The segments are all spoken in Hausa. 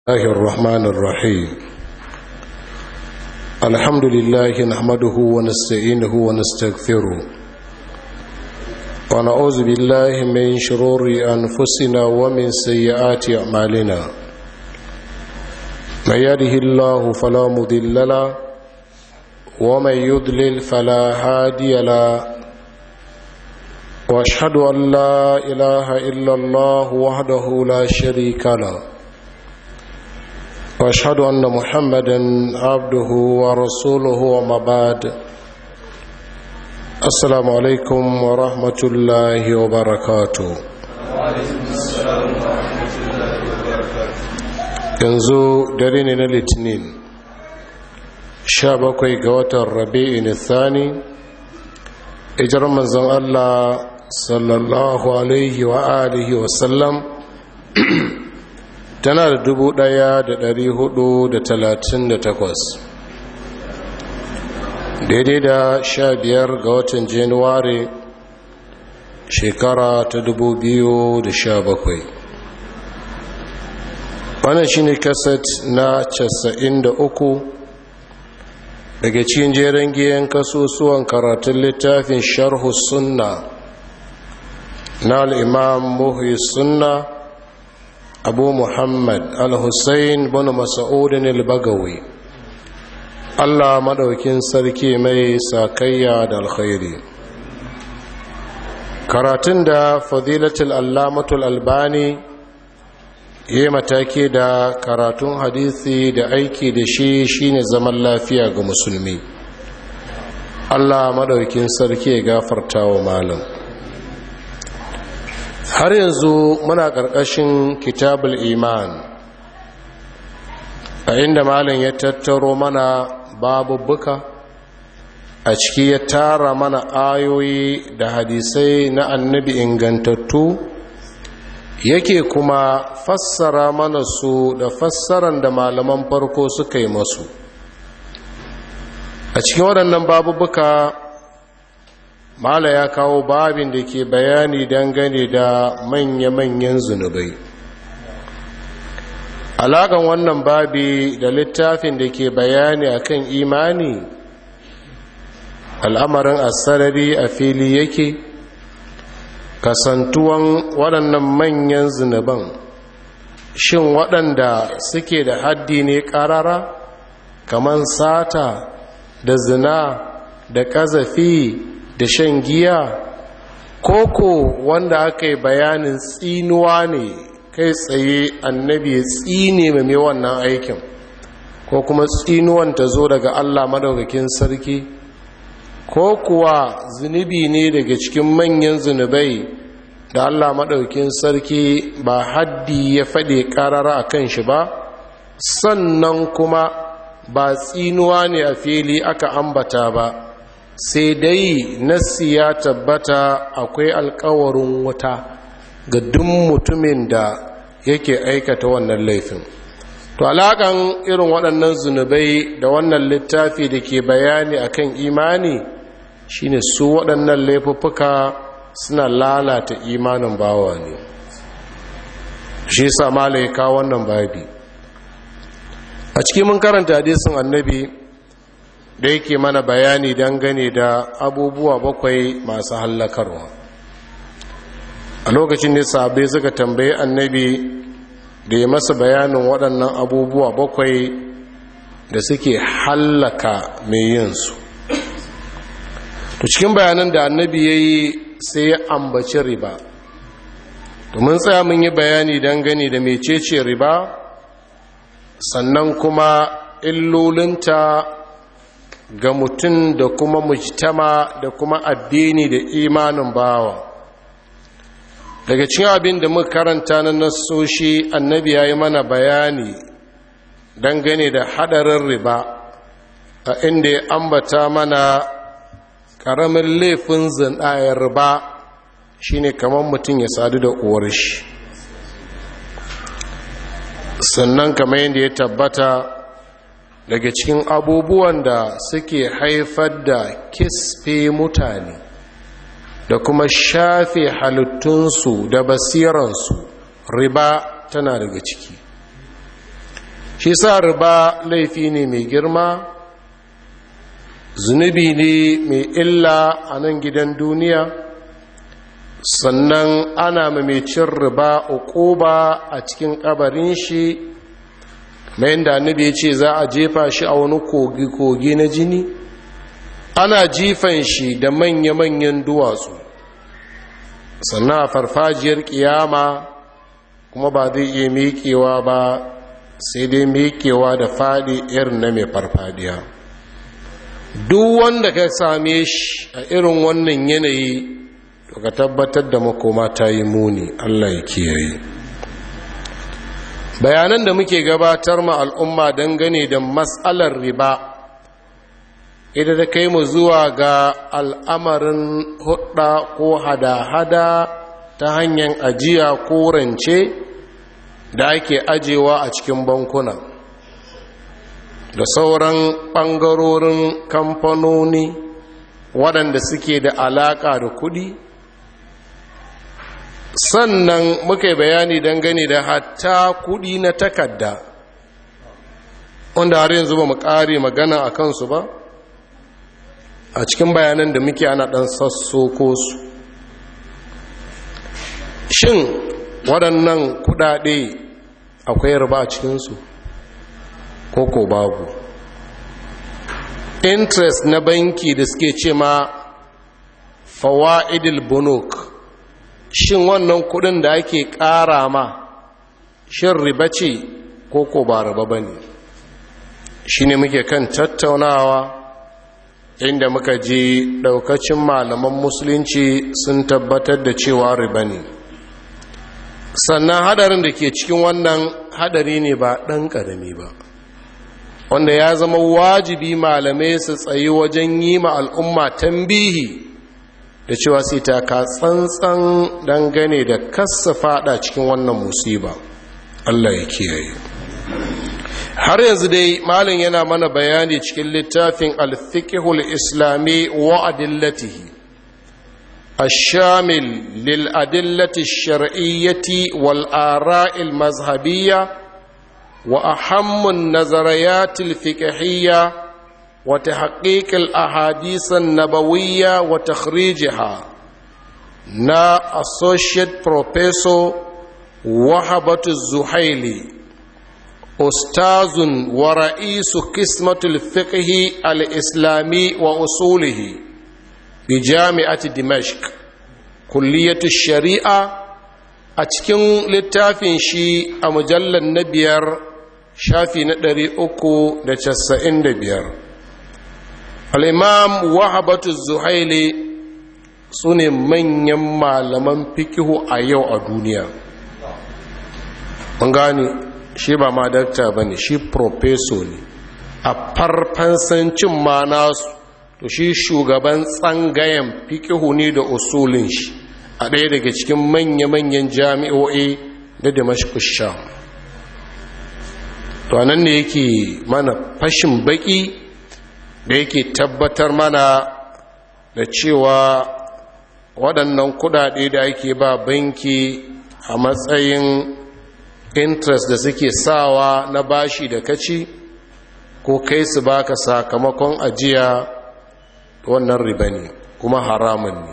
الله الرحمن الرحيم الحمد لله نحمده ونستعينه ونستغفره ونعوذ بالله من شرور أنفسنا ومن سيئات أعمالنا من يده الله فلا مضل له ومن يضلل فلا هادي له واشهد ان لا اله الا الله وحده لا شريك له واشهد ان محمدا عبده ورسوله وما بعد السلام عليكم ورحمه الله وبركاته yanzu dare ne na litinin 17 ga watan rabi'in thani ijar manzon allah sallallahu alaihi wa alihi wasallam tana da dubu ɗaya da dari hudu da talatin da takwas daidai da sha biyar ga watan januwari shekara ta dubu biyu da sha bakwai wannan shine kaset na casa'in da uku daga cikin jeren giyan kasusuwan karatun littafin sharhu sunna na al'imam muhi sunna abu muhammad al-hussein bin masa'udin al-bagawi allah maɗaukin sarki mai sakayya da alkhairi karatun da fadilatul allamatul albani yi mataki da karatun hadisi da aiki da shi shine zaman lafiya ga musulmi allah maɗaukin sarki ya gafarta wa malam har yanzu muna ƙarƙashin kitabul iman a inda malam ya tattaro mana babubuka a ciki ya tara mana ayoyi da hadisai na annabi ingantattu yake kuma fassara mana su da fassaran da malaman farko suka yi masu a cikin waɗannan babubuka mala ya kawo babin da ke bayani dangane da manya-manyan zunubai alaƙan wannan babi da littafin da ke bayani akan imani al'amarin asarari a fili yake kasantuwan waɗannan manyan zunuban shin waɗanda suke da haddi ne ƙarara kamar sata da zina da ƙazafi da shan giya koko wanda aka yi bayanin tsinuwa ne kai tsaye annabi ya tsine mai wannan aikin ko kuma tsinuwan ta zo daga allah madaukakin sarki ko kuwa zunubi ne daga cikin manyan zunubai da allah maɗaukin sarki ba haddi ya faɗe ƙarara a kan shi ba sannan kuma ba tsinuwa ne a fili aka ambata ba sai dai nassi ya tabbata akwai alkawarin wuta ga duk mutumin da yake aikata wannan laifin to alaƙan irin waɗannan zunubai da wannan littafi da ke bayani akan imani shine su waɗannan laifuffuka suna lalata imanin bawa ne shi sa malaika wannan babi a cikin mun karanta hadisin annabi da yake mana bayani dangane da abubuwa bakwai masu hallakarwa a lokacin da sabai suka tambayi annabi da ya masa bayanin waɗannan abubuwa bakwai da suke hallaka mai yinsu to cikin bayanan da annabi ya yi sai ya ambaci riba domin tsaya mun yi bayani dangane da mecece riba sannan kuma illolinta ga mutum da kuma mujtama da kuma addini da imanin bawa daga cikin abin da muka karanta na nassoshi annabi ya yi mana bayani dangane da hadarin riba a inda ya ambata mana ƙaramin laifin zinayar riba shine kamar mutum ya sadu da uwar shi sannan kamar yadda ya tabbata daga cikin abubuwan da suke haifar da kisfe mutane da kuma shafe halittunsu da basiransu riba tana daga ciki shi sa riba laifi ne mai girma zunubi ne mai illa a nan gidan duniya sannan ana mamacin riba uquba a cikin kabarin shi mai da annabi ya ce za a jefa shi a wani kogi-kogi na jini ana jifan shi da manya-manyan duwatsu sannan a farfajiyar kiyama kuma ba zai iya miƙewa ba sai dai miƙewa da faɗi irin na mai farfadiya duk wanda ka same shi a irin wannan yanayi to ka tabbatar da makoma ta yi muni allah ya kiyaye bayanan da muke gabatar ma al'umma dangane da matsalar riba ita da kai mu zuwa ga al'amarin hudda ko hada-hada ta hanyar ajiya ko rance da ake ajewa a cikin bankuna da sauran ɓangarorin kamfanoni waɗanda suke da alaƙa da kuɗi sannan muka yi bayani dangane da hatta kuɗi na takarda wanda har yanzu ba mu ƙare magana a kansu ba a cikin bayanan da muke ana ɗan sassoko su shin waɗannan kuɗaɗe akwai riba a cikinsu ko ko babu interest na banki da suke ce ma fawa'idil bunuk shin wannan kuɗin da ake ƙara ma shin riba ce ko ko ba riba ba ne shi ne muke kan tattaunawa inda muka je daukacin malaman musulunci sun tabbatar da cewa riba ne sannan hadarin da ke cikin wannan hadari ne ba ɗan ƙarami ba wanda ya zama wajibi malamai su tsayi wajen yi ma al'umma tambihi da cewa sai ta ka tsantsan dangane da kassa fada cikin wannan musiba Allah ya kiyaye har yanzu dai malin yana mana bayani cikin littafin al-fiqhul islami wa adillatihi الشامل للأدلة الشرعية والآراء المذهبية وأهم النظريات الفقهية وتحقيق الأحاديث النبوية وتخريجها نا Associate Professor وهبة الزحيلي أستاذ ورئيس قسمة الفقه الإسلامي وأصوله بجامعة دمشق كلية الشريعة أتكن للتافين شي أمجل النبير شافي ندري أكو دتسعين دبير الإمام وهبة الزحيلي sune manyan malaman fikihu a yau a duniya mun gane shi ba ma dakta ba ne shi profeso ne a farfansancin ma nasu to shi shugaban tsangayen fikihu ne da usulin shi a ɗaya daga cikin manya-manyan jami'o'i da damashkus sham to nan ne yake mana fashin baki da yake tabbatar mana da cewa waɗannan kudade da ake ba banki a matsayin interest da suke sawa na bashi da kaci ko kai su baka sakamakon ajiya wannan riba ne kuma haramun ne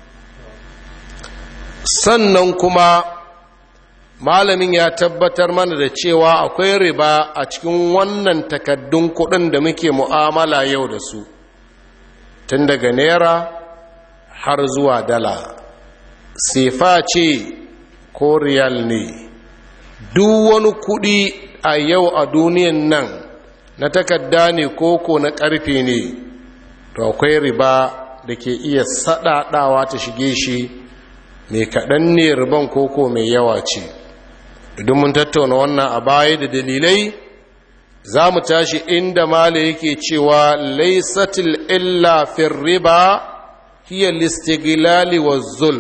sannan kuma malamin ya tabbatar mana da cewa akwai riba a cikin wannan takaddun kudin da muke mu'amala yau da su tun daga naira har zuwa dala sefa ce ko riyal ne duk wani kudi a yau a duniyan nan na takarda ne koko na karfe ne to akwai riba da ke iya saɗaɗawa ta shige shi mai kaɗan ne riban koko mai yawa ce idan mun tattauna wannan a baya da dalilai za mu tashi inda mala yake cewa laisatil illa fir riba hiya listigilali wa zul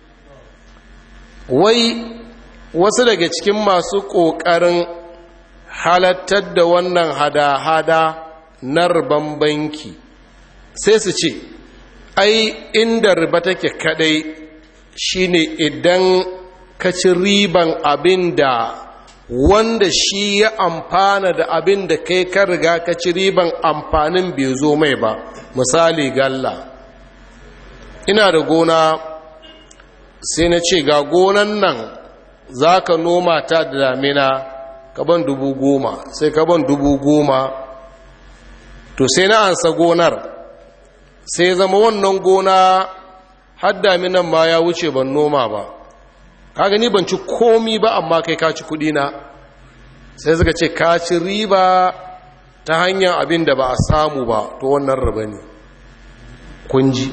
wai wasu daga cikin masu ƙoƙarin halattar da wannan hada-hada na riban banki sai su ce ai inda riba take kadai shine idan ka ci riban abin da wanda shi ya amfana da abin da kai ka riga ka ci riban amfanin bai zo mai ba misali galla ina da gona sai na ce ga gonan nan za ka noma ta da damina kaban dubu goma sai kaban dubu goma to sai na ansa gonar sai zama wannan gona har daminan ma ya wuce ban noma ba ka gani ban ci komi ba amma kai ka ci kudi na sai suka ce ka ci riba ta hanyar abin da ba a samu ba to wannan riba ne kunji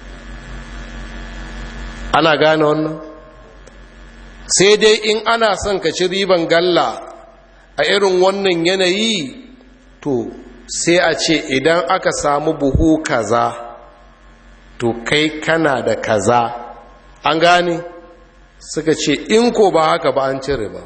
ana gane wannan sai dai in ana son ka ci riban galla a irin wannan yanayi to sai a ce idan aka samu buhu kaza to kai kana da kaza an gane suka ce in ko ba haka ba an cire ba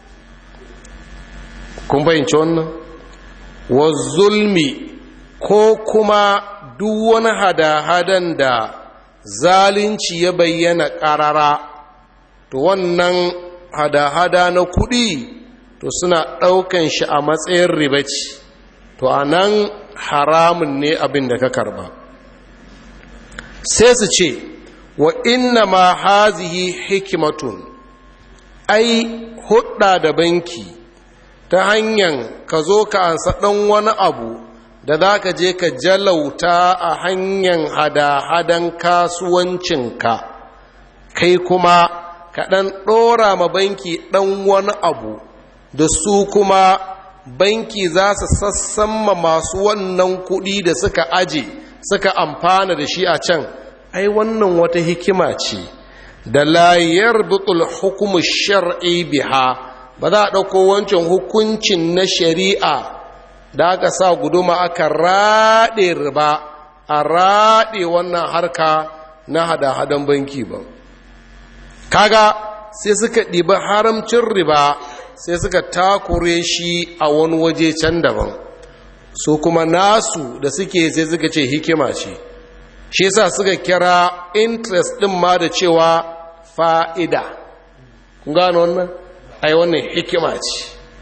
kun fahimci wannan wa zulmi ko kuma duk wani hada-hadan da zalunci ya bayyana ƙarara to wannan hada-hada na kuɗi to suna ɗaukan shi a matsayin ribaci to a nan haramun ne abin da ka karba sai su ce wa inna ma hazihi hikimatun ai hudda da banki ta hanyar ka zo ka ansa ɗan wani abu da za ka je ka jalauta a hanyar hada-hadan kasuwancinka kai kuma ka ɗan ɗora ma banki ɗan wani abu da su kuma banki za su sassamma masu wannan kuɗi da suka aje suka amfana da shi a can ai wannan wata hikima ce da layar butul hukumu shar'i biha ba za a ɗauko wancan hukuncin na shari'a da aka sa guduma aka raɗe riba a raɗe wannan harka na hada-hadan banki ba kaga sai suka ɗiba haramcin riba sai suka takure shi a wani waje can daban su kuma nasu da suke sai suka ce hikima ce shi yasa suka kira interest ɗin ma da cewa fa'ida kun gano wannan ai wannan hikima ce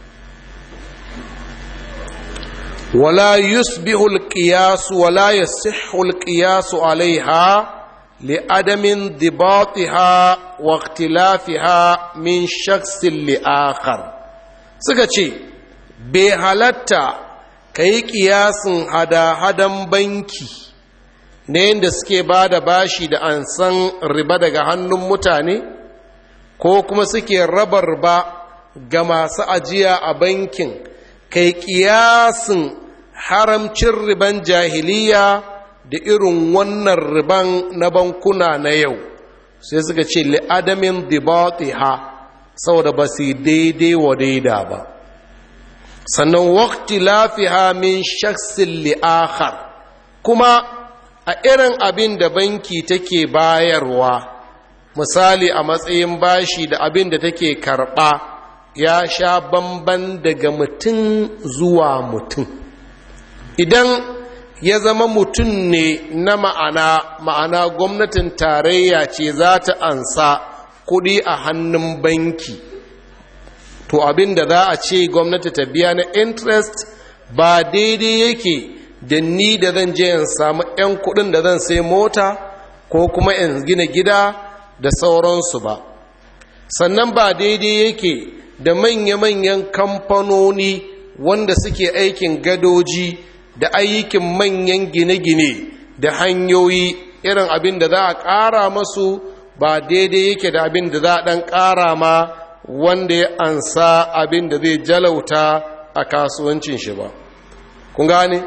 wala yusbihu alqiyas wala yasihhu alqiyas alaiha li'adamin dibatiha wa ikhtilafiha min shakhsin li'akhar suka ce bai halatta kai kiyasin hada-hadan banki na yadda suke ba da bashi da an san riba daga hannun mutane ko kuma suke raba riba ga masu ajiya a bankin kai kiyasin haramcin riban jahiliya da irin wannan riban na bankuna na yau sai suka ce li'adamin ha saboda ba su daidai wa daida ba sannan wakti lafiha min shaksin li'akhar kuma a irin abin da banki take bayarwa misali a matsayin bashi da abin da take karɓa ya sha bamban daga mutum zuwa mutum idan ya zama mutum ne na ma'ana ma'ana gwamnatin tarayya ce za ta ansa kuɗi a hannun banki to abin da za a ce gwamnati ta biya na interest ba daidai yake da ni da zan je in samu 'yan kuɗin da zan sai mota ko kuma in gina gida da sauransu ba sannan ba daidai yake da manya-manyan kamfanoni wanda suke aikin gadoji da ayyukin manyan gine-gine da hanyoyi irin abin da za a ƙara masu ba daidai yake da abin da za a ɗan ƙara ma wanda ya ansa abin da zai jalauta a kasuwancin shi ba kun gane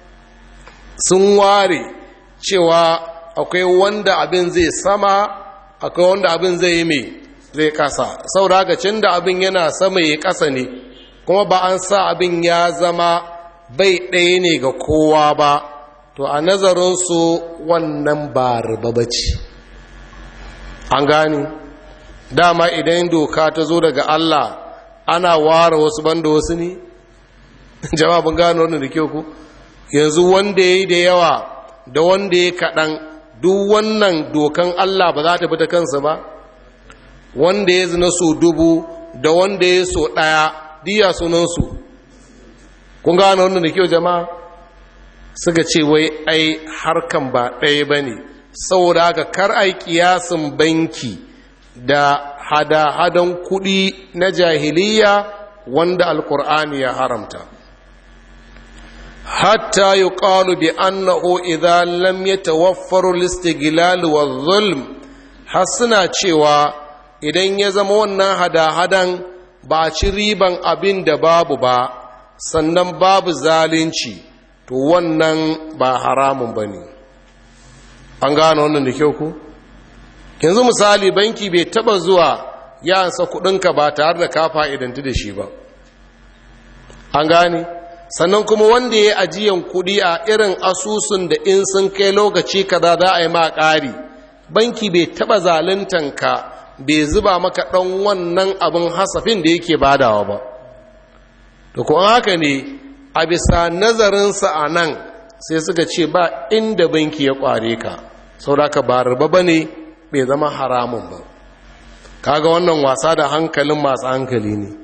sun ware cewa akwai wanda abin zai sama akwai wanda abin zai yi mai zai kasa saboda haka cin da abin yana sama ya kasa ne kuma ba an sa abin ya zama bai ɗaya ne ga kowa ba to a nazarinsu wannan ba riba ba ce an gani dama idan doka ta zo daga Allah ana ware wasu banda wasu ne jawabin gano wannan da kyau ku yanzu wanda ya yi da yawa da wanda ya kaɗan duk wannan dokan Allah ba za ta bi ta kansa ba wanda ya zina so dubu da wanda ya so ɗaya diya sunansu kun gane wannan da kyau jama'a suka ce wai ai harkan ba ɗaya ba ne saboda haka kar ai kiyasin banki da hada-hadan kuɗi na jahiliya wanda alkur'ani ya haramta hatta yi ƙalu bi annahu idan lam ya tawaffaru listigilal wa zulm har suna cewa idan ya zama wannan hada-hadan ba ci riban abin da babu ba sannan babu zalunci to wannan ba haramun ba ne an gano wannan da kyau ku yanzu misali banki bai taba zuwa ya ansa kudinka ba tare da ka fa'idanti da shi ba an gane sannan kuma wanda ya ajiyan kudi a irin asusun da in sun kai lokaci kaza za a yi ma ƙari banki bai taba ka bai zuba maka ɗan wannan abin hasafin da yake badawa ba da kuma haka ne a bisa nazarinsa a nan sai suka ce ba inda banki ya kware ka sauraka ba riba ba ne bai zama haramun ba kaga wannan wasa da hankalin masu hankali ne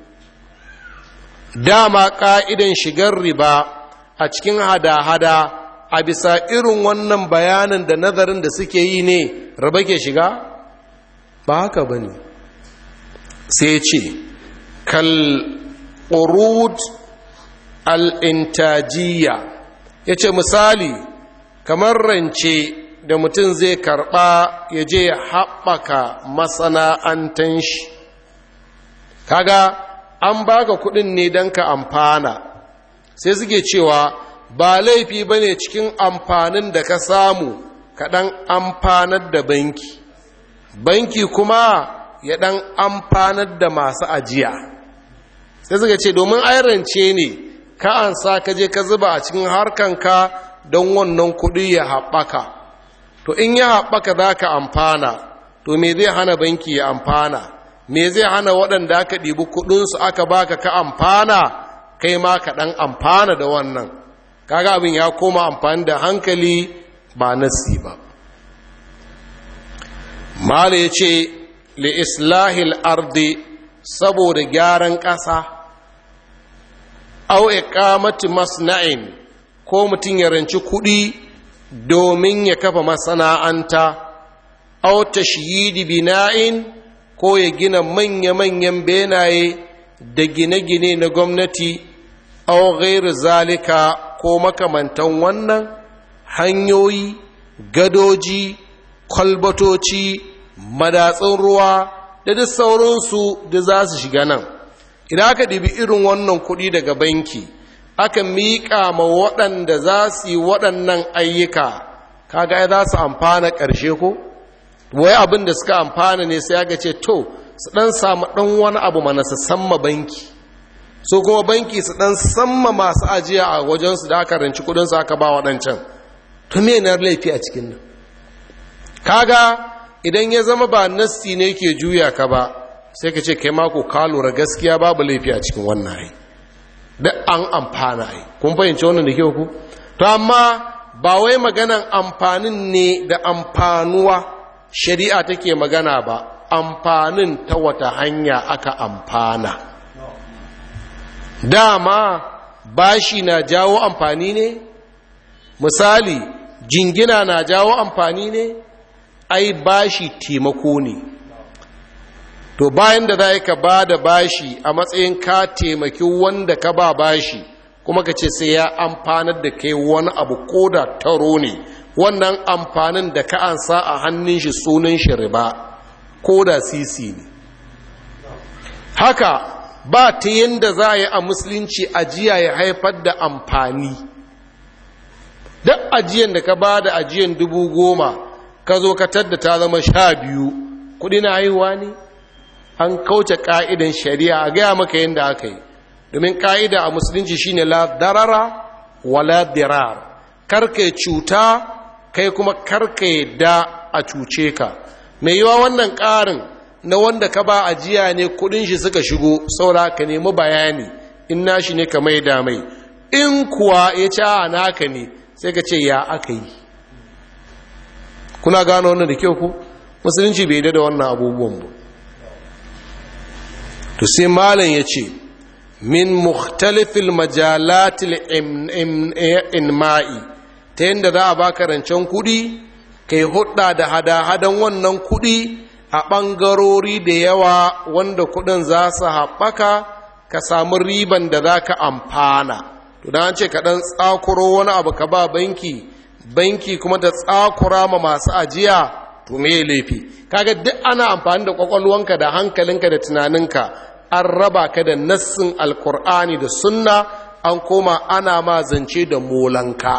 dama ka'idan shigar riba a cikin hada-hada a bisa irin wannan bayanin da nazarin da suke yi ne riba ke shiga ba haka ba ne sai ce kal urud al'intajiya ya ce misali kamar rance da mutum zai karɓa ya je ya haɓaka masana'antan shi kaga an baka kuɗin ne don ka amfana sai suke cewa ba laifi ba ne cikin amfanin da ka samu kaɗan amfanar da banki banki kuma ya ɗan amfanar da masu ajiya sai suka ce domin rance ne ka an sa ka je ka zuba a cikin harkanka don wannan kuɗi ya haɓaka to in ya haɓaka za ka amfana to me zai hana banki ya amfana me zai hana waɗanda aka ɗibi kuɗinsu aka baka ka amfana kai ma ka ɗan amfana da wannan kaga abin ya koma amfani da hankali ba nasi ba mala ya ce li islahil ardi saboda gyaran ƙasa au iqamati masna'in ko mutum ya ranci kuɗi domin ya kafa masana'anta au tashyidi bina'in ko ya gina manya-manyan benaye da gine-gine na gwamnati au ghairu zalika ko makamantan wannan hanyoyi gadoji kwalbatoci madatsun ruwa da duk sauransu da za su shiga nan idan aka ɗibi irin wannan kuɗi daga banki aka miƙa ma waɗanda za su yi waɗannan ayyuka kaga za su amfana ƙarshe ko wai abin da suka amfana ne sai aka ce to su ɗan samu ɗan wani abu mana su samma banki so kuma banki su ɗan samma masu ajiya a wajensu da aka ranci kuɗinsu aka ba waɗancan to me na laifi a cikin nan kaga idan ya zama ba nassi ne ke juya ka ba sai ka ce kai mako ka lura gaskiya babu laifi a cikin wannan ai da an amfana ai kun fahimci wannan da kyau ku to amma ba wai maganan amfanin ne da amfanuwa shari'a take magana ba amfanin ta wata hanya aka amfana dama bashi na jawo amfani ne misali jingina na jawo amfani ne ai bashi taimako ne to bayan da za ka ba da bashi a matsayin ka taimaki wanda ka ba bashi kuma ka ce sai ya amfanar da kai wani abu ko da taro ne wannan amfanin da ka ansa a hannun shi sunan shi riba ko da sisi ne haka ba ta yadda za a yi a musulunci ajiya ya haifar da amfani duk ajiyan da ka ba da ajiyan dubu goma ka zo ka tadda ta zama sha biyu kudi na haihuwa ne an kauce ka'idan shari'a a gaya maka yadda aka yi domin ka'ida a musulunci shine la darara wala dirar karka cuta kai kuma karka yadda a cuce ka mai yiwa wannan ƙarin na wanda ka ba ajiya ne kudin shi suka shigo saura ka nemi bayani in nashi ne ka mai da mai in kuwa ya ci a naka ne sai ka ce ya aka yi kuna gano wannan da kyau ku musulunci bai da wannan abubuwan ba to sai malam ya ce min mukhtalifil majalatil inma'i ta yadda za a baka rancen kuɗi kai hudda da hada-hadan wannan kuɗi a ɓangarori da yawa wanda kuɗin za su haɓaka ka samu riban da za ka amfana to da an ce ka ɗan tsakuro wani abu ka ba banki banki kuma ta tsakura ma masu ajiya to me laifi kaga duk ana amfani da kwakwalwanka da hankalinka da tunaninka an raba ka da nassin alkur'ani da sunna an koma ana ma zance da molanka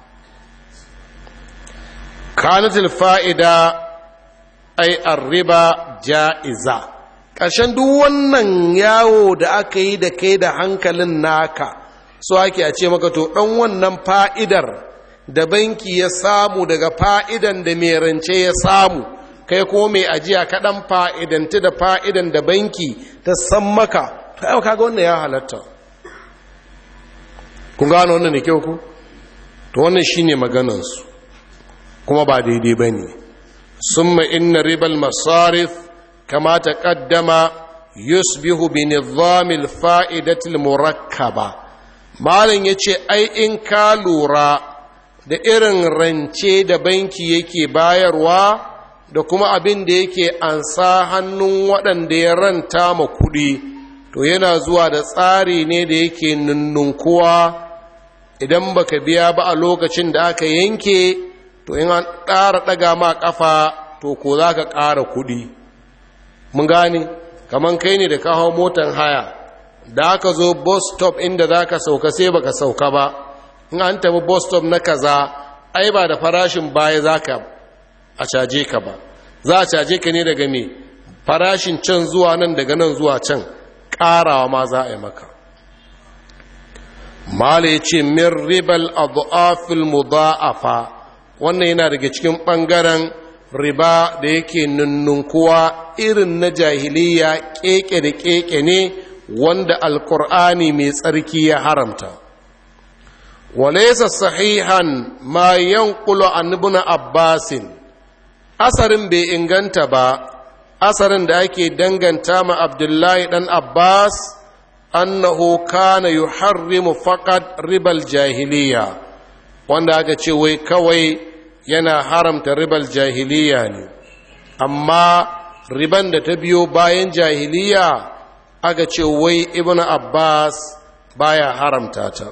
kanatul fa'ida ai arriba ja'iza ƙarshen duk wannan yawo da aka yi da kai da hankalin naka so ake a ce maka to ɗan wannan fa'idar da banki ya samu daga fa'idan da mai rance ya samu kai ko mai ajiya kaɗan fa'idanti da fa'idan da banki ta san maka ta yau kaga wannan ya halatta kun gano wannan da kyau ku to wannan shi ne maganansu kuma ba daidai ba ne sun inna ribal masarif kama ta ƙaddama yusbihu bi nizamil fa'idatil murakkaba malin ya ce ai in ka lura da irin rance da banki yake bayarwa da kuma abin da yake ansa hannun waɗanda ya ranta ma kuɗi to yana zuwa da tsari ne da yake nunnunkuwa idan baka biya ba a lokacin da aka yanke to in an ƙara ɗaga ma ƙafa to ko za ka ƙara kuɗi mun gane kamar kai ne da ka hau motan haya da aka zo bus stop inda za ka sauka sai baka sauka ba in an tabi bus stop na kaza ai ba da farashin baya za ka a caje ka ba za a caje ka ne daga me farashin can zuwa nan daga nan zuwa can ƙarawa ma za a yi maka mala ya ce min ribal abu'afil mudha'afa wannan yana daga cikin ɓangaren riba da yake nunnunkuwa irin na jahiliya keke da keke ne wanda alkur'ani mai tsarki ya haramta walaisa sahihan ma yanqulu an ibn abbasin asarin bai inganta ba asarin da ake danganta ma abdullahi dan abbas annahu kana yuharrimu faqat ribal jahiliya wanda aka ce wai kawai yana haramta ribal jahiliya ne amma riban da ta biyo bayan jahiliya aka ce wai ibn abbas baya haramta ta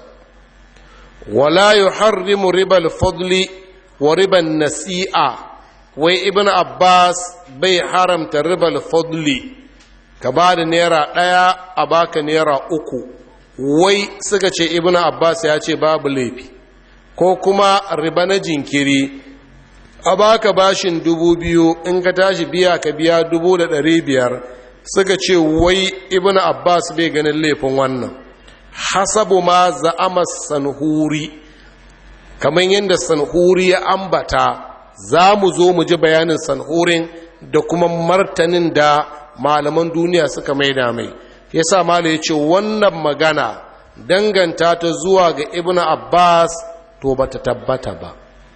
wala yuharrimu ribal fadli wa riban nasi'a wai ibn abbas bai haramta ribal fadli ka ba da naira ɗaya a baka naira uku wai suka ce ibn abbas ya ce babu laifi ko kuma riba na jinkiri a baka bashin dubu biyu in ka tashi biya ka biya dubu da ɗari biyar suka ce wai ibn abbas bai ganin laifin wannan hasabu ma za'ama sanhuri kamar yadda sanhuri ya ambata za mu zo mu ji bayanin sanhurin da kuma martanin da malaman duniya suka maida mai yasa mala ya ce wannan magana danganta ta zuwa ga ibn abbas to ba ta tabbata ba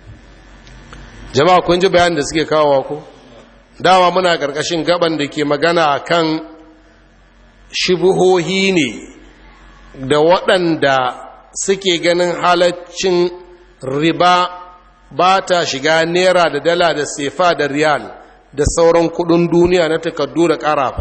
jama'a kun ji bayanin da suke kawo ko dama muna ƙarƙashin gaban da ke magana kan shibuhohi ne da waɗanda suke ganin halaccin riba ba ta shiga naira da dala da sefa da riyal da sauran kudin duniya na takardu da ƙarafa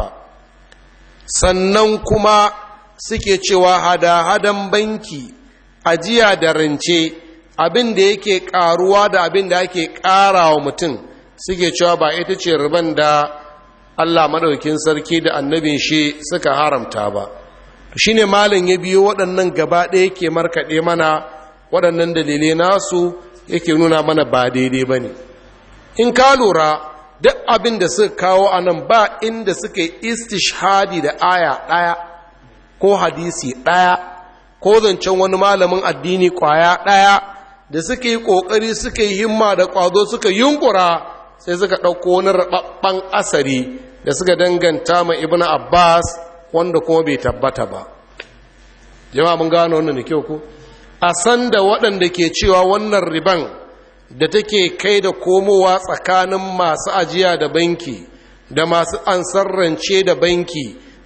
sannan kuma suke cewa hada-hadan banki ajiya da rance abin da yake ƙaruwa da abin da ake ƙara wa mutum suke cewa ba ita ce riban da Allah maɗaukin sarki da annabin shi suka haramta ba shi ne malin ya biyo waɗannan gaba ɗaya yake markaɗe mana waɗannan dalilai nasu yake nuna mana ba daidai ba ne in ka lura duk abin da suka kawo a nan ba inda suka yi istishhadi da aya ɗaya ko hadisi ɗaya ko zancen wani malamin addini ƙwaya ɗaya da suka yi ƙoƙari suka yi himma da ƙwazo suka yunkura sai suka ɗauko wani raɓaɓɓen asari da suka danganta ma ibn abbas wanda kuma bai tabbata ba jama'a mun gano wannan da kyau ko a san da waɗanda ke cewa wannan riban da take kai da komowa tsakanin masu ajiya da banki da masu ansar rance da banki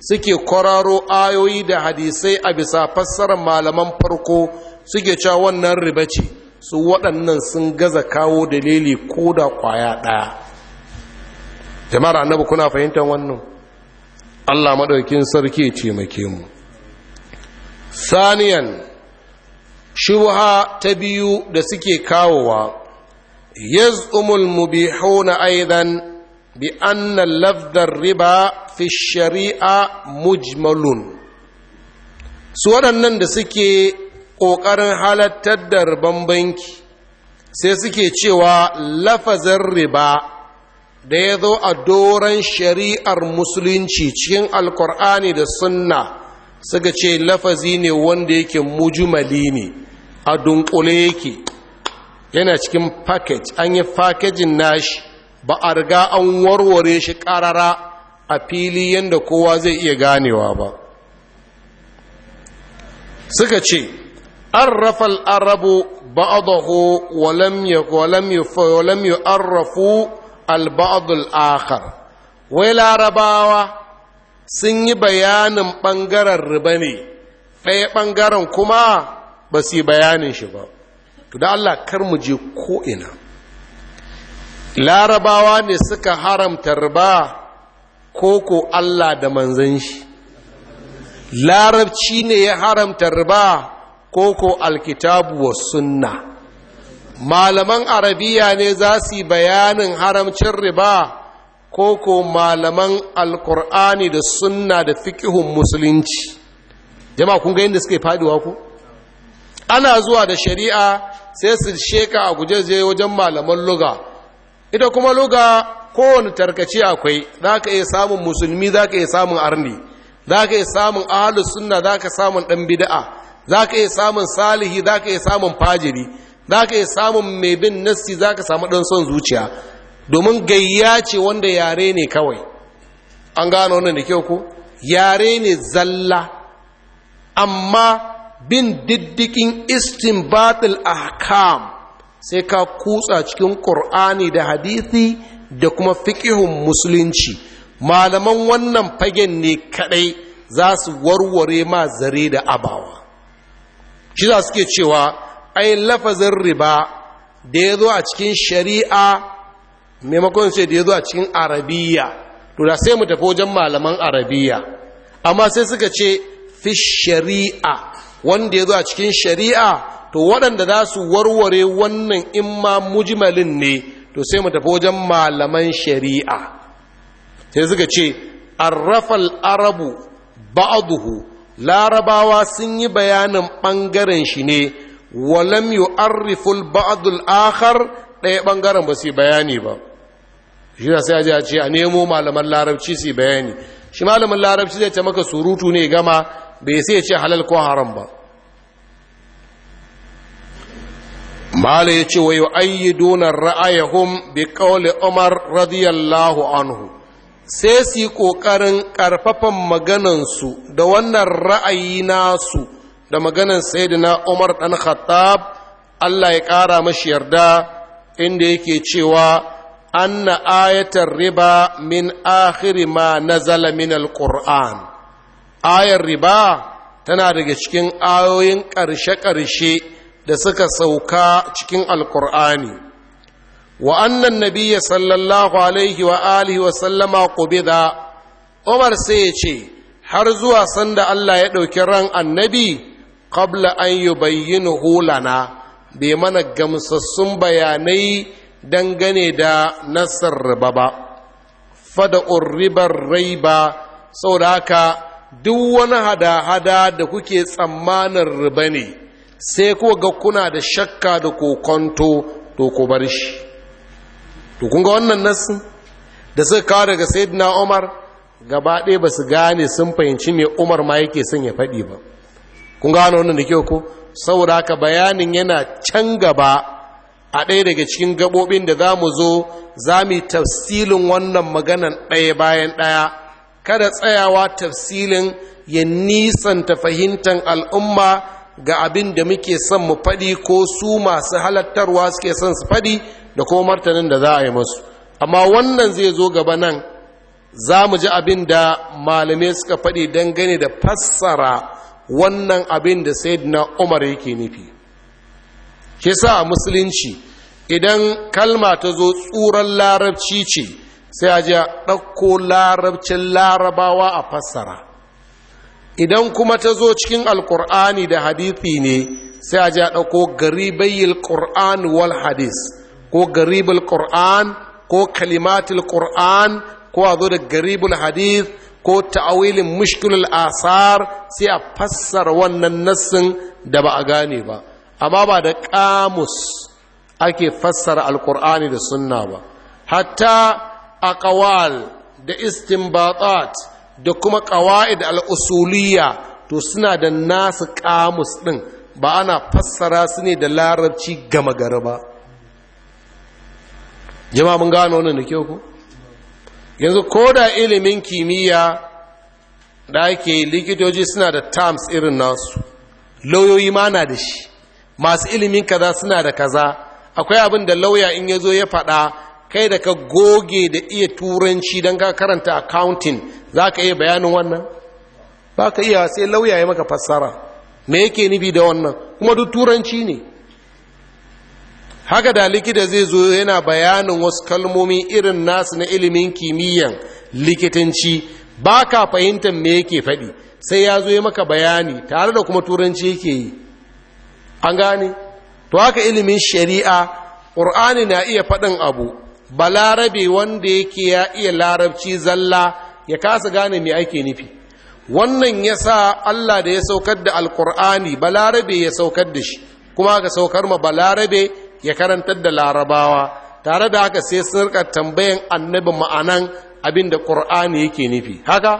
suke kwararo ayoyi da hadisai a bisa fassarar malaman farko suke cewa wannan riba ce su waɗannan sun gaza kawo dalili ko da ƙwaya ɗaya jama'ar annabi kuna fahimtar wannan allah maɗaukin sarki ce make mu saniyan shubha ta biyu da suke kawowa yaz'umul mubihuna aidan bi anna lafdar riba fi shari'a mujmalun su waɗannan da suke ƙoƙarin halattar da riban banki sai suke cewa lafazin riba da ya zo a doron shari'ar musulunci cikin alkur'ani da sunna suka ce lafazi ne wanda yake mujumali ne a dunkule yake yana cikin package an yi fakejin nashi ba a riga an warware shi ƙarara a fili yadda kowa zai iya ganewa ba suka ce an rafal arabu ba'adahu walam yu'arrafu al-ba'adul akhar wai larabawa sun yi bayanin ɓangaren riba ne ɗaya ɓangaren kuma ba su yi bayanin shi ba to da Allah kar mu je ko'ina larabawa ne suka haramta riba ko ko Allah da manzan shi larabci ne ya haramta riba ko ko alkitabu wa sunna malaman arabiya ne za su yi bayanin haramcin riba ko ko malaman alkur'ani da sunna da fikihun musulunci jama'a kun ga yadda suke faduwa ku ana zuwa da shari'a sai su sheka a guje wajen malaman luga ita kuma luga kowane tarkace akwai za ka iya samun musulmi za ka iya samun arni za ka iya samun ahalus sunna za ka samun ɗan bida'a za ka iya samun salihi za ka iya samun fajiri za ka iya samun mai bin nassi za ka samu ɗan son zuciya domin gayya ce wanda yare ne kawai an gano wannan da kyau ko yare ne zalla amma bin diddikin istinbatul ahkam sai ka kutsa cikin ƙur'ani da hadithi da kuma fiƙihun musulunci malaman wannan fagen ne kadai za su warware ma zare da abawa shi za suke cewa ai lafazin riba da ya zo a cikin shari'a maimakon sai da ya zo a cikin arabiya to da sai mu tafi wajen malaman arabiya amma sai suka ce fi shari'a wanda ya zo a cikin shari'a to waɗanda za su warware wannan imma mujmalin ne to sai mu tafi wajen malaman shari'a sai suka ce arrafal arabu ba'aduhu larabawa sun yi bayanin ɓangaren shi ne walam yu'arriful ba'dul akhar ɗaya ɓangaren ba su yi bayani ba shi da sai a ce a nemo malaman larabci su bayani shi malamin larabci zai ce maka surutu ne gama bai sai ce halal ko haram ba mala ya ce wa yi ayyiduna ra'ayahum bi qawli umar radiyallahu anhu sai su yi ƙoƙarin ƙarfafan maganansu da wannan ra'ayi nasu da maganan sayyidina umar ɗan khattab allah ya ƙara mashi yarda inda yake cewa anna ayatar riba min akhiri ma nazala min alquran ayar riba tana daga cikin ayoyin ƙarshe-ƙarshe da suka sauka cikin alkur'ani wa annan nabiyya sallallahu alaihi wa alihi wa sallama qubida umar sai ya ce har zuwa sanda Allah ya ɗauki ran annabi qabla an yubayyinahu lana bai mana gamsassun bayanai dangane da nasar riba ba fada ribar raiba saboda haka duk wani hada-hada da kuke tsammanin riba ne sai kuwa ga kuna da shakka da kokonto to ku bar shi to kun ga wannan nassin da suka kawo daga sayyidina umar gaba ɗaya ba su gane sun fahimci me umar ma yake son ya faɗi ba kun gano wannan da kyau ko saboda haka bayanin yana can gaba a ɗaya daga cikin gaɓoɓin da za mu zo za mu yi tafsilin wannan maganan ɗaya bayan ɗaya kada tsayawa tafsilin ya nisanta fahimtar al'umma ga abin da muke son mu faɗi ko su masu halattarwa suke son su faɗi da kuma martanin da za a yi masu amma wannan zai zo gaba nan za mu ji abin da malamai suka faɗi dangane da fassara wannan abin da sayyidina umar yake nufi ke sa a musulunci idan kalma ta zo tsuran larabci ce sai a ji a ɗauko larabcin larabawa a fassara idan kuma ta zo cikin alkur'ani da hadithi ne sai a ji a ɗauko garibayyar ƙur'an wal hadis ko garibul ƙur'an ko kalimatul ƙur'an ko a zo da garibul hadith ko ta'awilin mushkilul asar sai a fassara wannan nassin da ba a gane ba amma ba da kamus ake fassara alkur'ani da sunna ba hatta aqwal da istinbatat da kuma qawaid al-usuliyya to suna da nasu kamus din ba ana fassara su ne da larabci gama gari ba jama'a mun gano wannan da kyau ko yanzu ko da ilimin kimiyya da ake likitoci suna da terms irin nasu lauyoyi ma na da shi masu ilimin kaza suna da kaza akwai abin da lauya in ya zo ya faɗa kai da ka goge da iya turanci don ka karanta accounting za ka iya bayanin wannan ba ka iya sai lauya ya maka fassara me yake nufi da wannan kuma duk turanci ne haka da likita zai zo yana bayanin wasu kalmomi irin nasu na ilimin kimiyyan likitanci ba ka fahimtar me yake faɗi sai ya zo ya maka bayani tare da kuma turanci yake yi an gane to haka ilimin shari'a ƙur'ani na iya faɗin abu balarabe wanda yake ya iya larabci zalla ya kasa gane me ake nufi wannan ya sa allah da ya saukar da alƙur'ani balarabe ya saukar da shi kuma ka saukar ma balarabe ya karantar da larabawa tare da haka sai sun rika tambayan annabi ma'anan abin da ƙur'ani yake nufi haka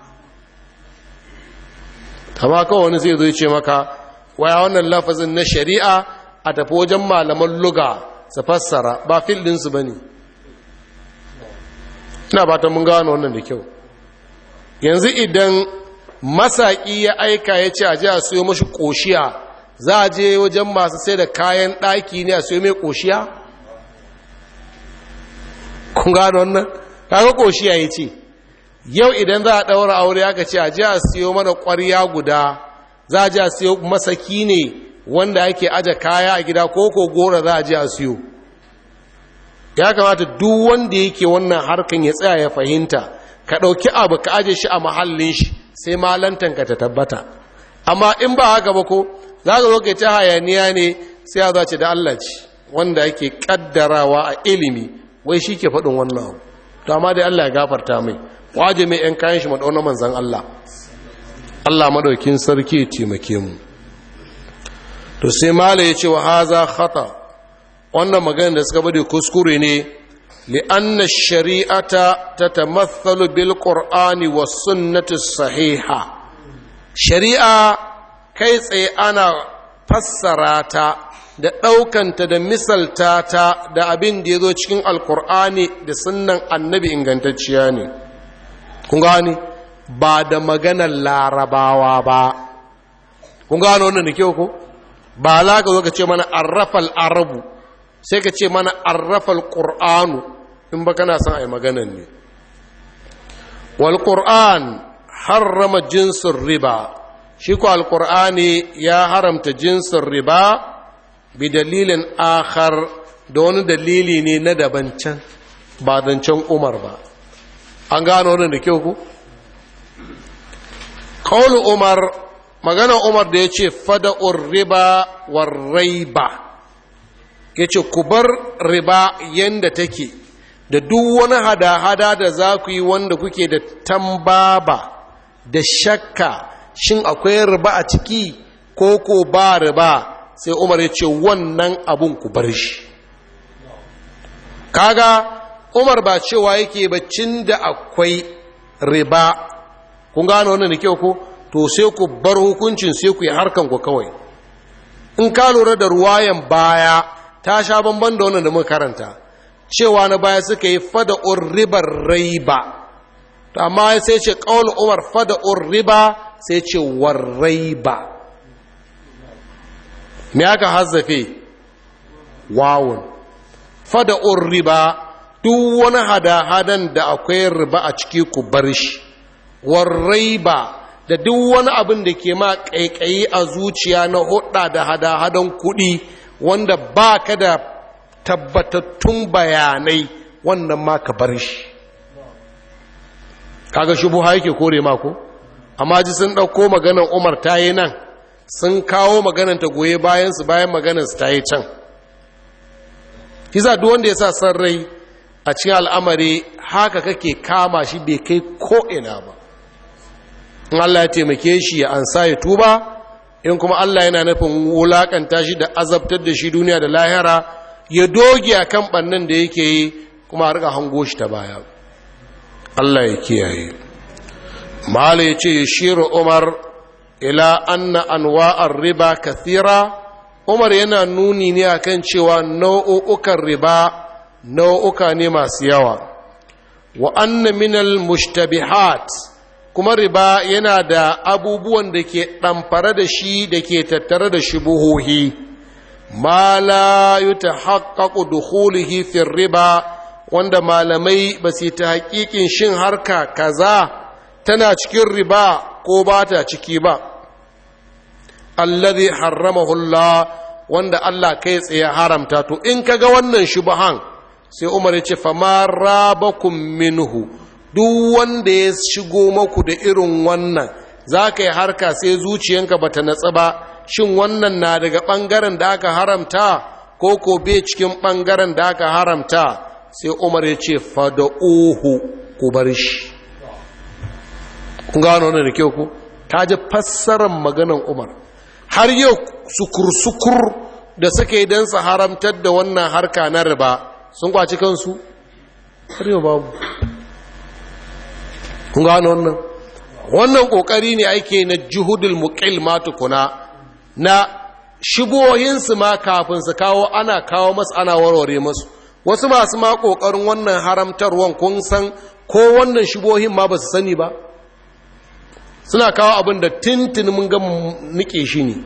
kama kawai wani zai zo ce maka waya wannan lafazin na shari'a a tafi wajen malaman luga su fassara ba fil ɗinsu ba ne ina ba ta mun gano wannan da kyau yanzu idan masaƙi ya aika ya ce a ji a siyo mashi ƙoshiya za a je wajen masu sai da kayan ɗaki ne a siyo mai ƙoshiya kun gano wannan kaga ƙoshiya ya ce yau idan za a ɗaura aure aka ce a ji a siyo mana ƙwarya guda za a ji a siyo masaki ne wanda ake aje kaya a gida ko ko gora za a ji a siyo ya kamata duk wanda yake wannan harkan ya tsaya ya fahimta ka ɗauki abu ka aje shi a mahallin shi sai malantanka ta tabbata amma in ba haka ba ko za ka zo ka ta hayaniya ne sai a zace da Allah ce wanda yake kaddarawa a ilimi wai shi ke faɗin wannan abu to amma dai Allah ya gafarta mai waje mai ‘yan kayan shi maɗauna manzan Allah Allah maɗaukin sarki ya taimake mu to sai mala ya ce wa haza khata wannan magana da suka bade kuskure ne li'anna shari'ata ta tamathalu bil qur'ani was sunnati sahiha shari'a kai tsaye ana fassara ta da ɗaukanta da misalta ta da abin da ya zo cikin alkur'ani da sunnan annabi ingantacciya ne kun gani ba da maganar larabawa ba kun gano wannan da kyau ko ba za ka zo ka ce mana arrafal arabu sai ka ce mana arrafal qur'anu in ba kana son a yi maganar ne wal qur'an harrama jinsin riba shi ko alqur'ani ya haramta jinsin riba bi dalilin akhar da wani dalili ne na daban can ba zancen umar ba an gano wannan da kyau ku kawul umar magana umar da ya ce fada'ur riba war raiba ya ce ku bar riba yadda take da duk wani hada-hada da za ku yi wanda kuke da tambaba da shakka shin akwai riba a ciki ko ko ba riba sai umar ya ce wannan abun ku bar shi kaga umar ba cewa yake baccin da akwai riba kun gano wannan da kyau ko to sai ku bar hukuncin sai ku yi harkan ku kawai in ka lura da ruwayan baya ta sha bamban da wannan da muka karanta cewa na baya suka yi fada ribar raiba to amma sai ce qaul umar fada riba sai ce warraiba me aka hazzafe wawun fada riba duk wani hada-hadan da akwai riba a ciki ku bar shi warraiba da duk wani abin da ke ma ƙaiƙayi a zuciya na hudda da hada-hadan kuɗi wanda ba ka da tabbatattun bayanai wannan ma ka bar shi kaga shubuha yake kore mako amma ji sun ɗauko maganar umar ta yi nan sun kawo maganar ta goye bayansu bayan maganar su ta yi can kisa duk wanda ya sa san rai a cikin al'amari haka kake kama shi bai kai ko'ina ba in Allah ya taimake shi ya ansa ya tuba in kuma Allah yana nufin wulakanta shi da azabtar da shi duniya da lahira ya doge a kan ɓannan da yake yi kuma a riga hango shi ta baya Allah ya kiyaye mala ya ce ya shiru umar ila anna anwa'ar riba kathira umar yana nuni ne akan cewa nau'ukan riba nau'uka ne masu yawa wa anna minal mushtabihat kuma riba yana da abubuwan da ke ɗamfare da shi da ke tattare da shubuhohi ma la yutahaqqaqu dukhulihi fi riba wanda malamai ba su ta haƙiƙin shin harka kaza tana cikin riba ko ba ta ciki ba allazi harramahu Allah wanda Allah kai tsaye haramta to in kaga wannan shubahan sai Umar ya ce fama rabakum minhu duk wanda ya shigo maku da irin wannan za ka yi harka sai zuciyanka ba ta natsa ba shin wannan na daga ɓangaren da aka haramta ko ko bai cikin ɓangaren da aka haramta sai umar ya ce fada'uhu ku bar shi kun gano wannan da kyau ku ta ji fassarar maganan umar har yau sukur-sukur da suka yi don su haramtar da wannan harka na riba sun kwaci kansu har yau babu kun gano wannan wannan kokari ne ake na juhudul muqil ma tukuna na shigohinsu ma kafin su kawo ana kawo masu ana warware masu wasu masu ma kokarin wannan haramtarwan kun san ko wannan shigohin ma ba su sani ba suna kawo abin da tintin mun ga nike shi ne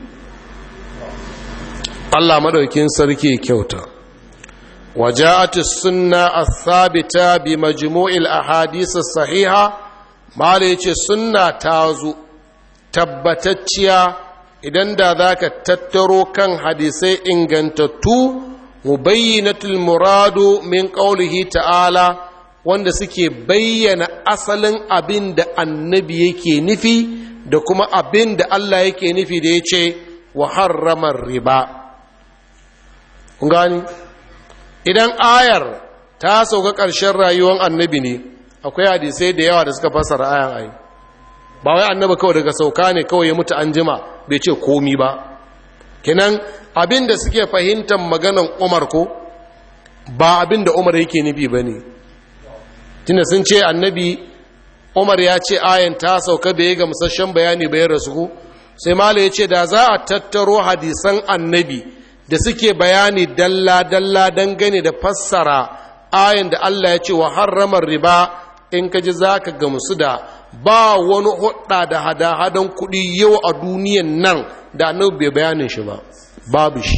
Allah madaukin sarki kyauta وجاءت السنة الثابتة بمجموع الأحاديث الصحيحة ما ليش السنة تازو تبتتشيا idan da za ka tattaro kan hadisai ingantattu mubayyinatul muradu min qaulihi ta'ala wanda suke bayyana asalin abin da annabi yake nufi da kuma abin da Allah yake nufi da ya ce wa harramar riba kun gani idan ayar ta sauka ƙarshen rayuwar annabi ne akwai hadisai da yawa da suka fasara ayan ayi ba wai annabi kawai daga sauka ne kawai ya mutu an jima bai ce komi ba kinan abin da suke fahimtar maganan umar ko ba abin da umar yake nufi ba ne tunda sun ce annabi umar ya ce ayan ta sauka bai ga musasshen bayani bayan rasu ko sai mala ya ce da za a tattaro hadisan annabi da suke bayani dalla-dalla dangane da fassara ayan da Allah ya ce wa harramar riba in ka ji za ka gamsu da ba wani hudda da hada-hadan kuɗi yau a duniyan nan da annabi bai bayanin shi ba babu shi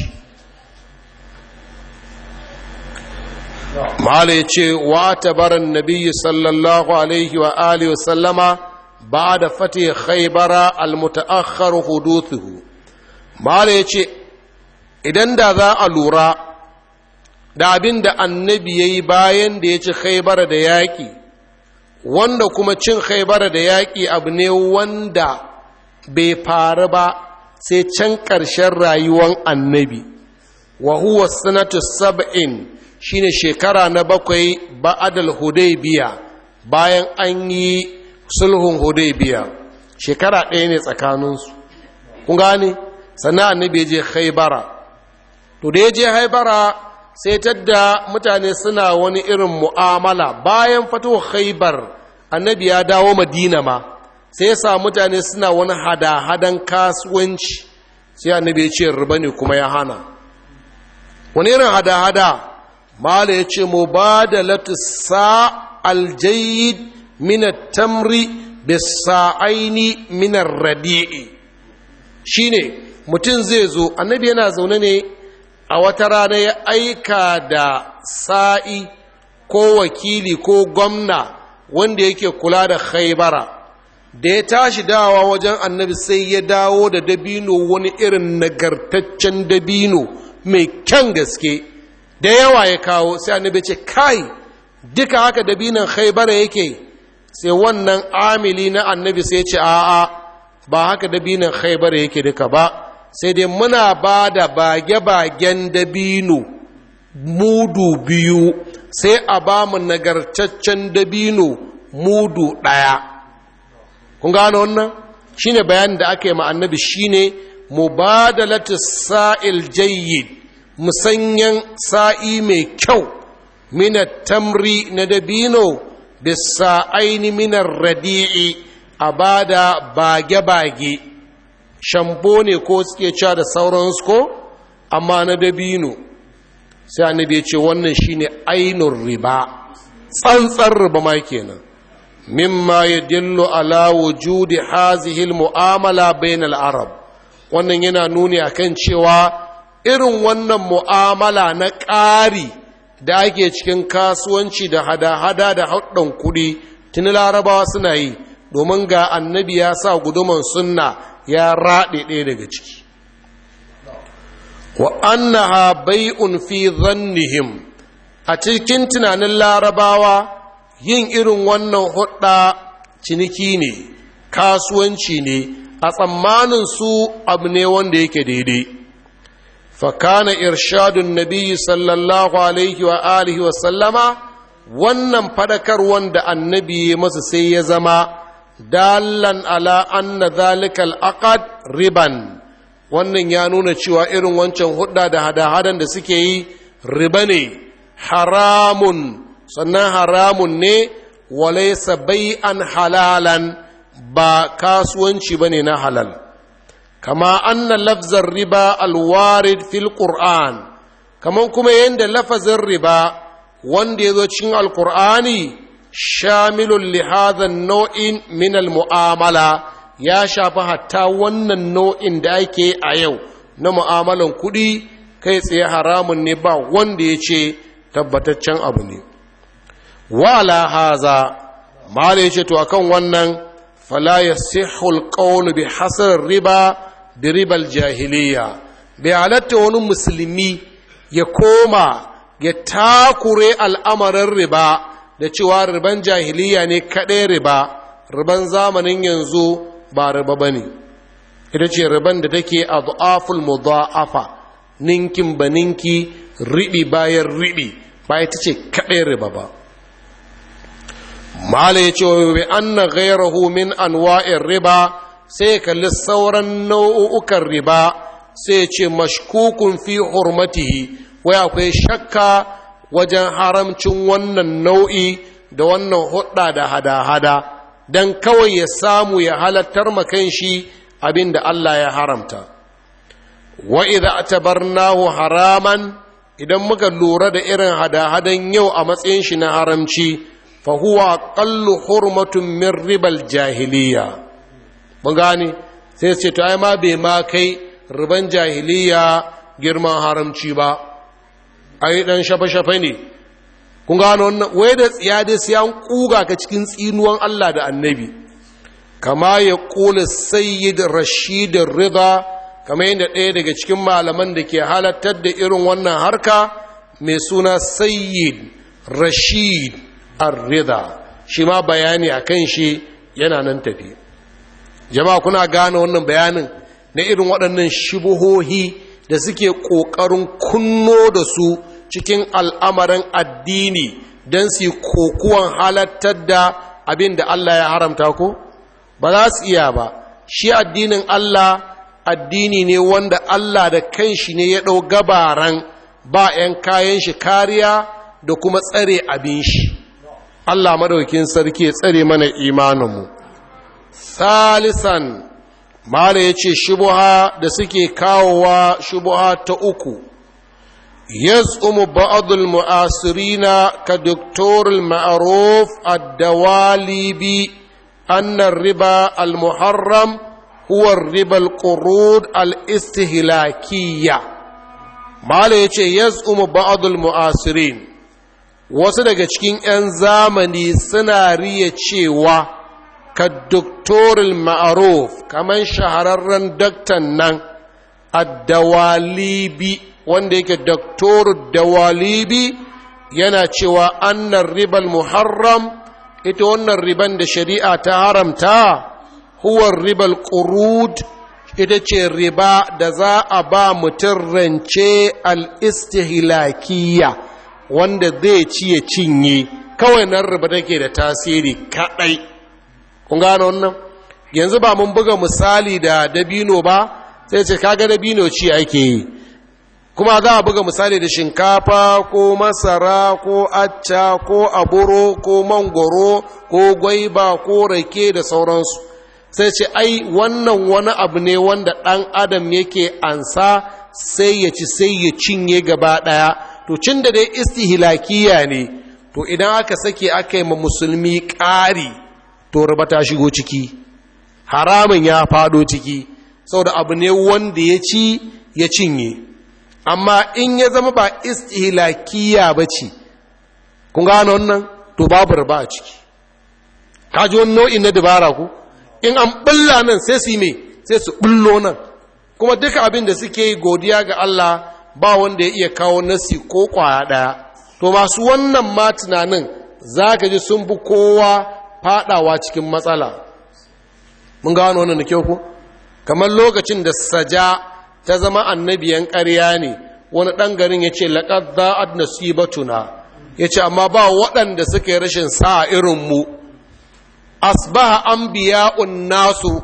mahala ya ce wa tabaran nabiyyi sallallahu alaihi wa alihi wasallama ba da fatih khaybara al-muta'akhkhar huduthuhu mahala ya ce idan da za a lura da abin da annabi ya yi bayan da ya ci khaibara da yaƙi wanda kuma cin khaibara da yaƙi abu ne wanda bai faru ba sai can ƙarshen rayuwan annabi wa huwa sanatu sab'in shine shekara na bakwai ba'adal hudaybiya bayan an yi sulhun hudaybiya shekara ɗaya ne tsakaninsu kun gane sannan annabi ya je khaibara to da ya je haibara sai tadda mutane suna wani irin mu'amala bayan fito haibar annabi ya dawo madina ma sai sa mutane suna wani hada-hadan kasuwanci sai annabi ya ce riba ne kuma ya hana wani irin hada-hada mala ya ce mu ba da latisa aljayid minar tamri bisa'aini minar radi'i shine mutum zai zo annabi yana zaune ne a wata rana ya aika da sa'i ko wakili ko gwamna wanda yake kula da khaibara da ya tashi dawa wajen annabi sai ya dawo da dabino wani irin nagartaccen dabino mai kyan gaske da yawa ya kawo sai annabi ce kai duka haka dabinon khaibara yake sai wannan amili na annabi sai ce a'a ba haka dabinon khaibara yake duka ba sai dai muna ba da bage-bagen dabino mudu biyu sai a ba mu nagartaccen dabino mudu ɗaya kun gano wannan shine bayanin da aka yi ma annabi shine mubadalatu sa'il jayyid musanyan sa'i mai kyau mina tamri na dabino bisa aini minar radi'i a bada bage-bage shambo ne ko suke cewa da sauransu ko amma na dabino sai annabi ya ce wannan shine ainun riba tsantsar riba ma kenan mimma yadullu ala wujudi hazihi mu'amala bainal arab wannan yana nuni akan cewa irin wannan mu'amala na ƙari da ake cikin kasuwanci da hada-hada da haɗin kuɗi tuni larabawa suna yi domin ga annabi ya sa guduman sunna ya raɗe ɗaya daga ciki wa annaha bai'un fi zannihim a cikin tunanin larabawa yin irin wannan hudda ciniki ne kasuwanci ne a tsammanin su abu ne wanda yake daidai fakana irshadun nabi sallallahu alaihi wa alihi wa sallama wannan fadakar wanda annabi ya masa sai ya zama dalan ala anna zalikal aqad riban wannan ya nuna cewa irin wancan hudda da hada-hadan da suke yi riba ne haramun sannan haramun ne walaisa bai'an halalan ba kasuwanci ba ne na halal kama anna lafzar riba alwarid fil qur'an kaman kuma yadda lafazin riba wanda ya zo cikin alkur'ani shamilun li hadha nau'in min mu'amala ya shafi hatta wannan nau'in da ake a yau na mu'amalan kuɗi kai tsaye haramun ne ba wanda ya ce tabbataccen abu ne wala haza mala ya ce to akan wannan fala ya sihul qawlu bi hasar riba bi ribal jahiliya bai halatta wani musulmi ya koma ya takure al'amarin riba da cewa riban jahiliya ne kaɗai riba riban zamanin yanzu ba riba ba ne ita ce riban da take a du'aful mudha'afa ninkin ba ninki riɓi bayan riɓi ba ita ce kaɗai riba ba mala ya ce wa bi anna ghairahu min anwa'in riba sai kalli sauran nau'ukan riba sai ce mashkukun fi hurmatihi wai akwai shakka wajen haramcin wannan nau'i da wannan hudda da hada-hada don kawai ya samu ya halattar makan shi abin da Allah ya haramta wa idza atabarnahu haraman idan muka lura da irin hada-hadan yau a matsayin shi na haramci fa huwa aqallu hurmatun min ribal jahiliya mun gane sai ce to ai ma bai ma kai riban jahiliya girman haramci ba ai dan shafe-shafe ne kun gano wannan wai da tsiya dai sai an kuga ka cikin tsinuwan Allah da annabi kama ya kula sayyid rashid rida kama yadda ɗaya daga cikin malaman da ke halattar da irin wannan harka mai suna sayyid rashid ar-rida shi ma bayani a kan shi yana nan tafi jama'a kuna gane wannan bayanin na irin waɗannan shubuhohi da suke ƙoƙarin kunno da su cikin al'amarin addini don su kokuwan halattar da abin da Allah ya haramta ko? Ba za su iya ba, shi addinin Allah addini ne wanda Allah da kanshi ne ya ɗau gabaran ba ‘yan kayan shi kariya da kuma tsare abin shi. Allah madaukin sarki ya tsare mana imaninmu. Salisan Mala ya ce shubuha da suke kawowa shubuha ta uku, يزعم بعض المعاصرين كدكتور المعروف الدواليبي أن الربا المحرم هو الربا القروض الاستهلاكية ما يزعم بعض المعاصرين wasu daga cikin 'yan zamani suna riya cewa ka doktoril ma'aruf kamar shahararren daktan nan addawalibi wanda yake doktorul dawalibi yana cewa annan ribal muharram ita wannan riban da shari'a ta haramta huwar ribal ƙurud ita ce riba da za a ba mutum rance al-istihlakiya wanda zai ci ya cinye kawai nan riba take da tasiri kaɗai kun gano wannan yanzu ba mun buga misali da dabino ba sai ce kaga dabino ci ake yi kuma za a buga misali da shinkafa ko masara ko acca ko aburo ko mangoro ko gwaiba ko rake da sauransu sai ce ai wannan wani abu ne wanda ɗan adam yake ansa sai ya ci sai ya cinye gaba ɗaya to cin da dai istihilakiya ne to idan aka sake aka yi ma musulmi ƙari to riba ta shigo ciki haramun ya fado ciki saboda abu ne wanda ya ci ya cinye amma in ya zama ba istihlakiya ba ce kun gano wannan to babu riba a ciki kaji wani nau'in na dabara ku in an bulla nan sai su yi me sai su bullo nan kuma duka abin da suke yi godiya ga Allah ba wanda ya iya kawo nasi ko kwaya ɗaya to masu wannan ma tunanin za ka ji sun bi kowa fadawa cikin matsala mun gano wannan da kyau ku kamar lokacin da saja ta zama annabiyan ƙarya ne wani ɗan garin ya ce laƙar za'ad nasibatuna ya ce amma ba waɗanda suka yi rashin sa irinmu asbaha an biya'un nasu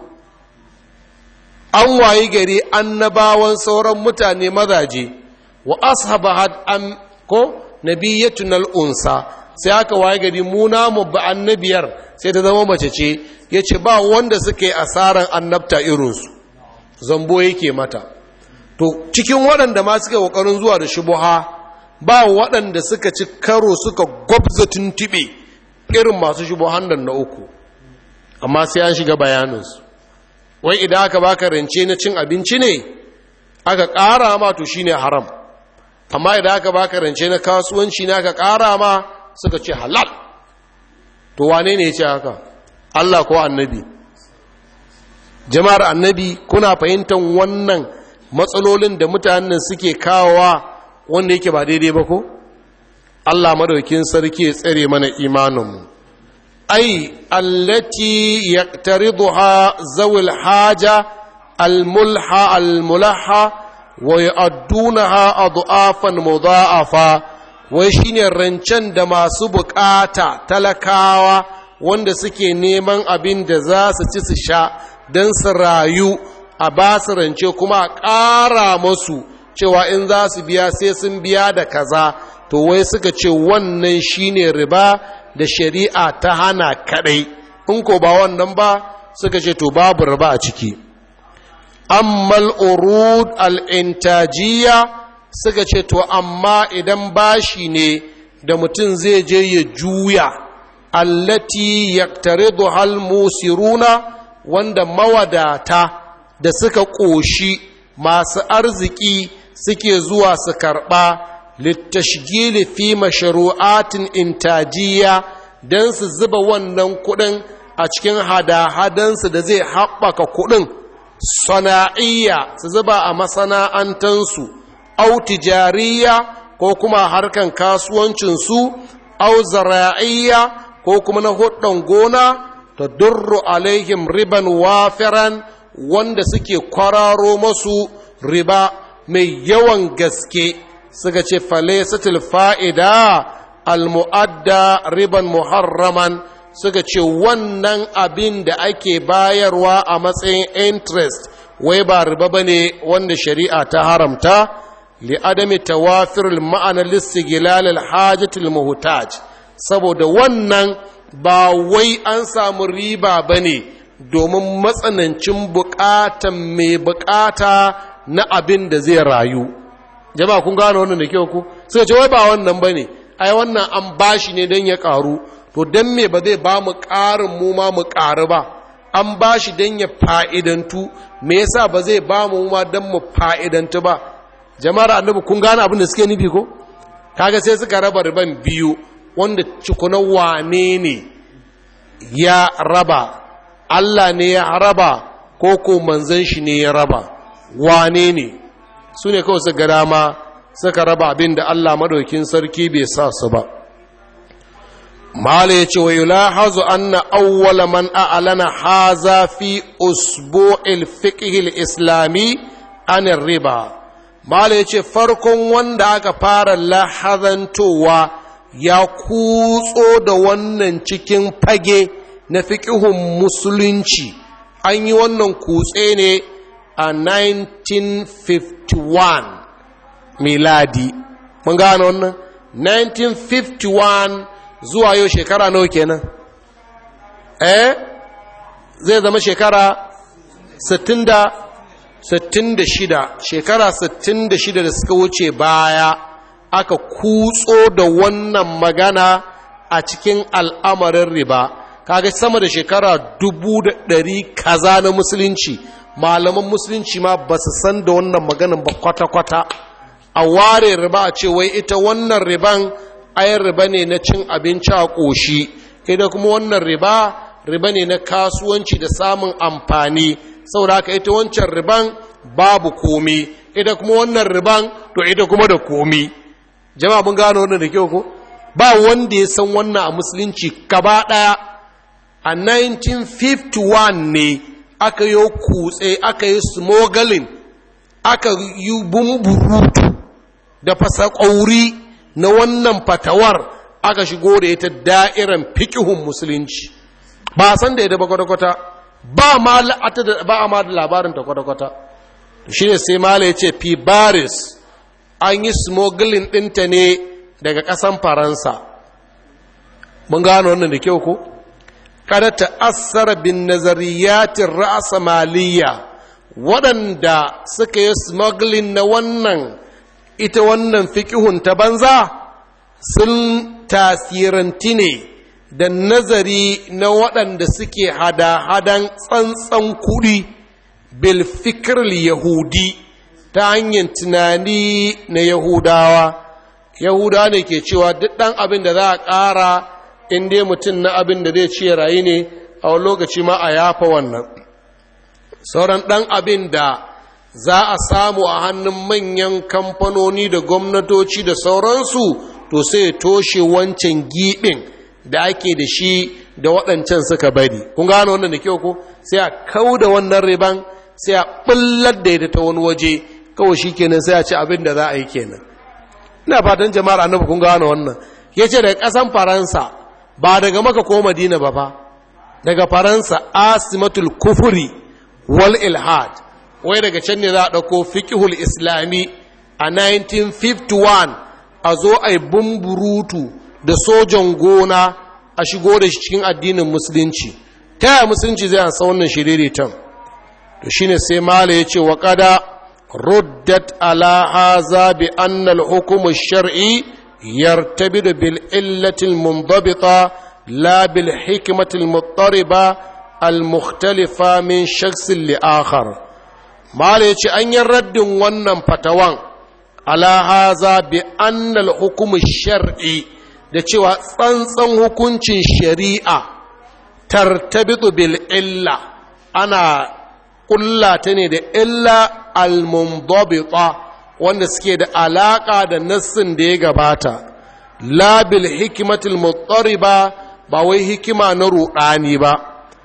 an wayi gari annabawan sauran mutane mazaje wa ashaba had an ko nabiyyatun al'unsa sai aka wayi gari mu namu ba annabiyar sai ta zama mace ce ya ce ba wanda suka yi asaran annabta irinsu zambo yake mata to cikin waɗanda ma suka ƙoƙarin zuwa da shubuha ba waɗanda suka ci karo suka gwabza tuntuɓe irin masu shubuhan nan na uku amma sai an shiga bayaninsu wai idan aka baka rance na cin abinci ne aka ƙara ma to shine haram amma idan aka baka rance na kasuwanci ne aka ƙara ma suka ce halal to wane ne ya ce haka Allah ko annabi jama'ar annabi kuna fahimtar wannan matsalolin da mutanen suke kawowa wanda yake ba daidai ba ko Allah madaukin sarki ya tsare mana imaninmu ai allati yaqtariduha zawil haja almulha almulaha wa yu'addunaha adhafan mudha'afa wai shine rancen da masu bukata talakawa wanda suke neman abin da za su ci su sha don su rayu a ba su rance kuma a ƙara masu cewa in za su biya sai sun biya da kaza to wai suka ce wannan shine riba da shari'a ta hana kadai in ko ba wannan ba suka ce to babu riba a ciki ammal urud al-intajiyya suka ce to amma idan bashi ne da mutum zai je ya juya allati yaktaridu hal musiruna wanda mawadata da suka ƙoshi masu arziki suke zuwa su karɓa littashgili fi masharu'atin intajiya don su zuba wannan kuɗin a cikin hada-hadansu da zai haɓaka kuɗin sana'iyya su zuba a masana'antansu au tijariya ko kuma harkan kasuwancinsu au zara'iyya ko kuma na hudun gona ta durru alaihim riban wafiran wanda suke kwararo masu riba mai yawan gaske suka ce falesatul fa'ida almu'adda riban muharraman suka ce wannan abin da ake bayarwa a matsayin interest wai ba riba ba ne wanda shari'a ta haramta li'adami tawafir ma'anar lissigilal alhajjatul muhtaj saboda wannan ba wai an samu riba ba ne domin matsanancin bukatan mai bukata na abin da zai rayu jama'a kun gano wannan da kyau ku suka ce wai ba wannan ba ne ai wannan an bashi ne don ya karu to don me ba zai ba mu ƙarin mu ma mu ƙaru ba an bashi don ya fa'idantu me yasa ba zai ba mu ma don mu fa'idantu ba jama'ar annabi kun gane abin da suke nufi ko kaga sai suka raba riban biyu wanda cikuna wane ne ya raba Allah ne ya raba ko ko manzan shi ne ya raba wane ne su ne kawai suka dama suka raba abin da Allah madaukin sarki bai sa su ba mala ya ce wa yulahazu anna awwala man a'lana haza fi usbu'il fiqh islami an riba mala ya ce farkon wanda aka fara lahazantowa ya kutso da wannan cikin fage na fiƙihun musulunci an yi wannan kutse ne a 1951 miladi mun gane wannan 1951 zuwa yau shekara nawa kenan eh zai zama shekara 60 66 shekara 66 da suka wuce baya aka kutso da wannan magana a cikin al'amarin riba kaga sama da shekara dubu da ɗari kaza na musulunci malaman musulunci ma ba su san da wannan maganin ba kwata-kwata a ware riba a ce wai ita wannan riban ayan riba ne na cin abinci a ƙoshi ita kuma wannan riba riba ne na kasuwanci da samun amfani saboda haka ita wancan riban babu komi ita kuma wannan riban to ita kuma da komi jama'a mun gano wannan da kyau ko ba wanda ya san wannan a musulunci gaba daya a 1951 ne aka yi kutse aka yi smuggling aka yi bumburutu da fasa ƙauri na wannan fatawar aka shigo da ita da'iran fikihun musulunci ba san da ita ba kwata-kwata ba ma ba a ma da labarin ta kwata-kwata shi ne sai mala ya ce fi baris an yi smuggling ɗinta ne daga ƙasan faransa mun gano wannan da kyau ko kada ta asara bin nazariyatin ra'asa maliya waɗanda suka yi smuggling na wannan ita wannan fikihun ta banza sun tasiranti ne da nazari na waɗanda suke hada-hadan tsantsan kuɗi bil fikir yahudi ta hanyar tunani na yahudawa yahudawa ne ke cewa duk ɗan abin da za a ƙara in dai mutum na abin da zai ce rayu ne a wani lokaci ma a yafa wannan sauran ɗan abin da za a samu a hannun manyan kamfanoni da gwamnatoci da sauransu to sai toshe wancan giɓin da ake da shi da waɗancan suka bari kun gano wannan da kyau ko sai a kau da wannan riban sai a ɓullar da ita ta wani waje kawai shi kenan sai a ci abin da za a yi kenan ina fatan jama'ar annabi kun gano wannan ya ce daga ƙasan faransa ba daga maka ko madina ba fa daga faransa asimatul kufuri wal ilhad wai daga can ne za a ɗauko fiƙihul islami a 1951 a zo a yi bumburutu da sojan gona a shigo da shi cikin addinin musulunci ta yaya musulunci zai ansa wannan shiriritan to shine sai mala ya ce wa kada ruddat ala haza bi annal hukumu shar'i yartabidu bil illati al mundabita la bil hikmati al muttariba al mukhtalifa min shakhsin li akhar mala ya ce an yi raddin wannan fatawan ala haza bi annal hukumu shar'i da cewa tsantsan hukuncin shari'a tartabitu bil illa ana kulla ta ne da illa al-mundabita wanda suke da alaka da nassin da ya gabata la bil hikmatil muttariba ba wai hikima na rudani ba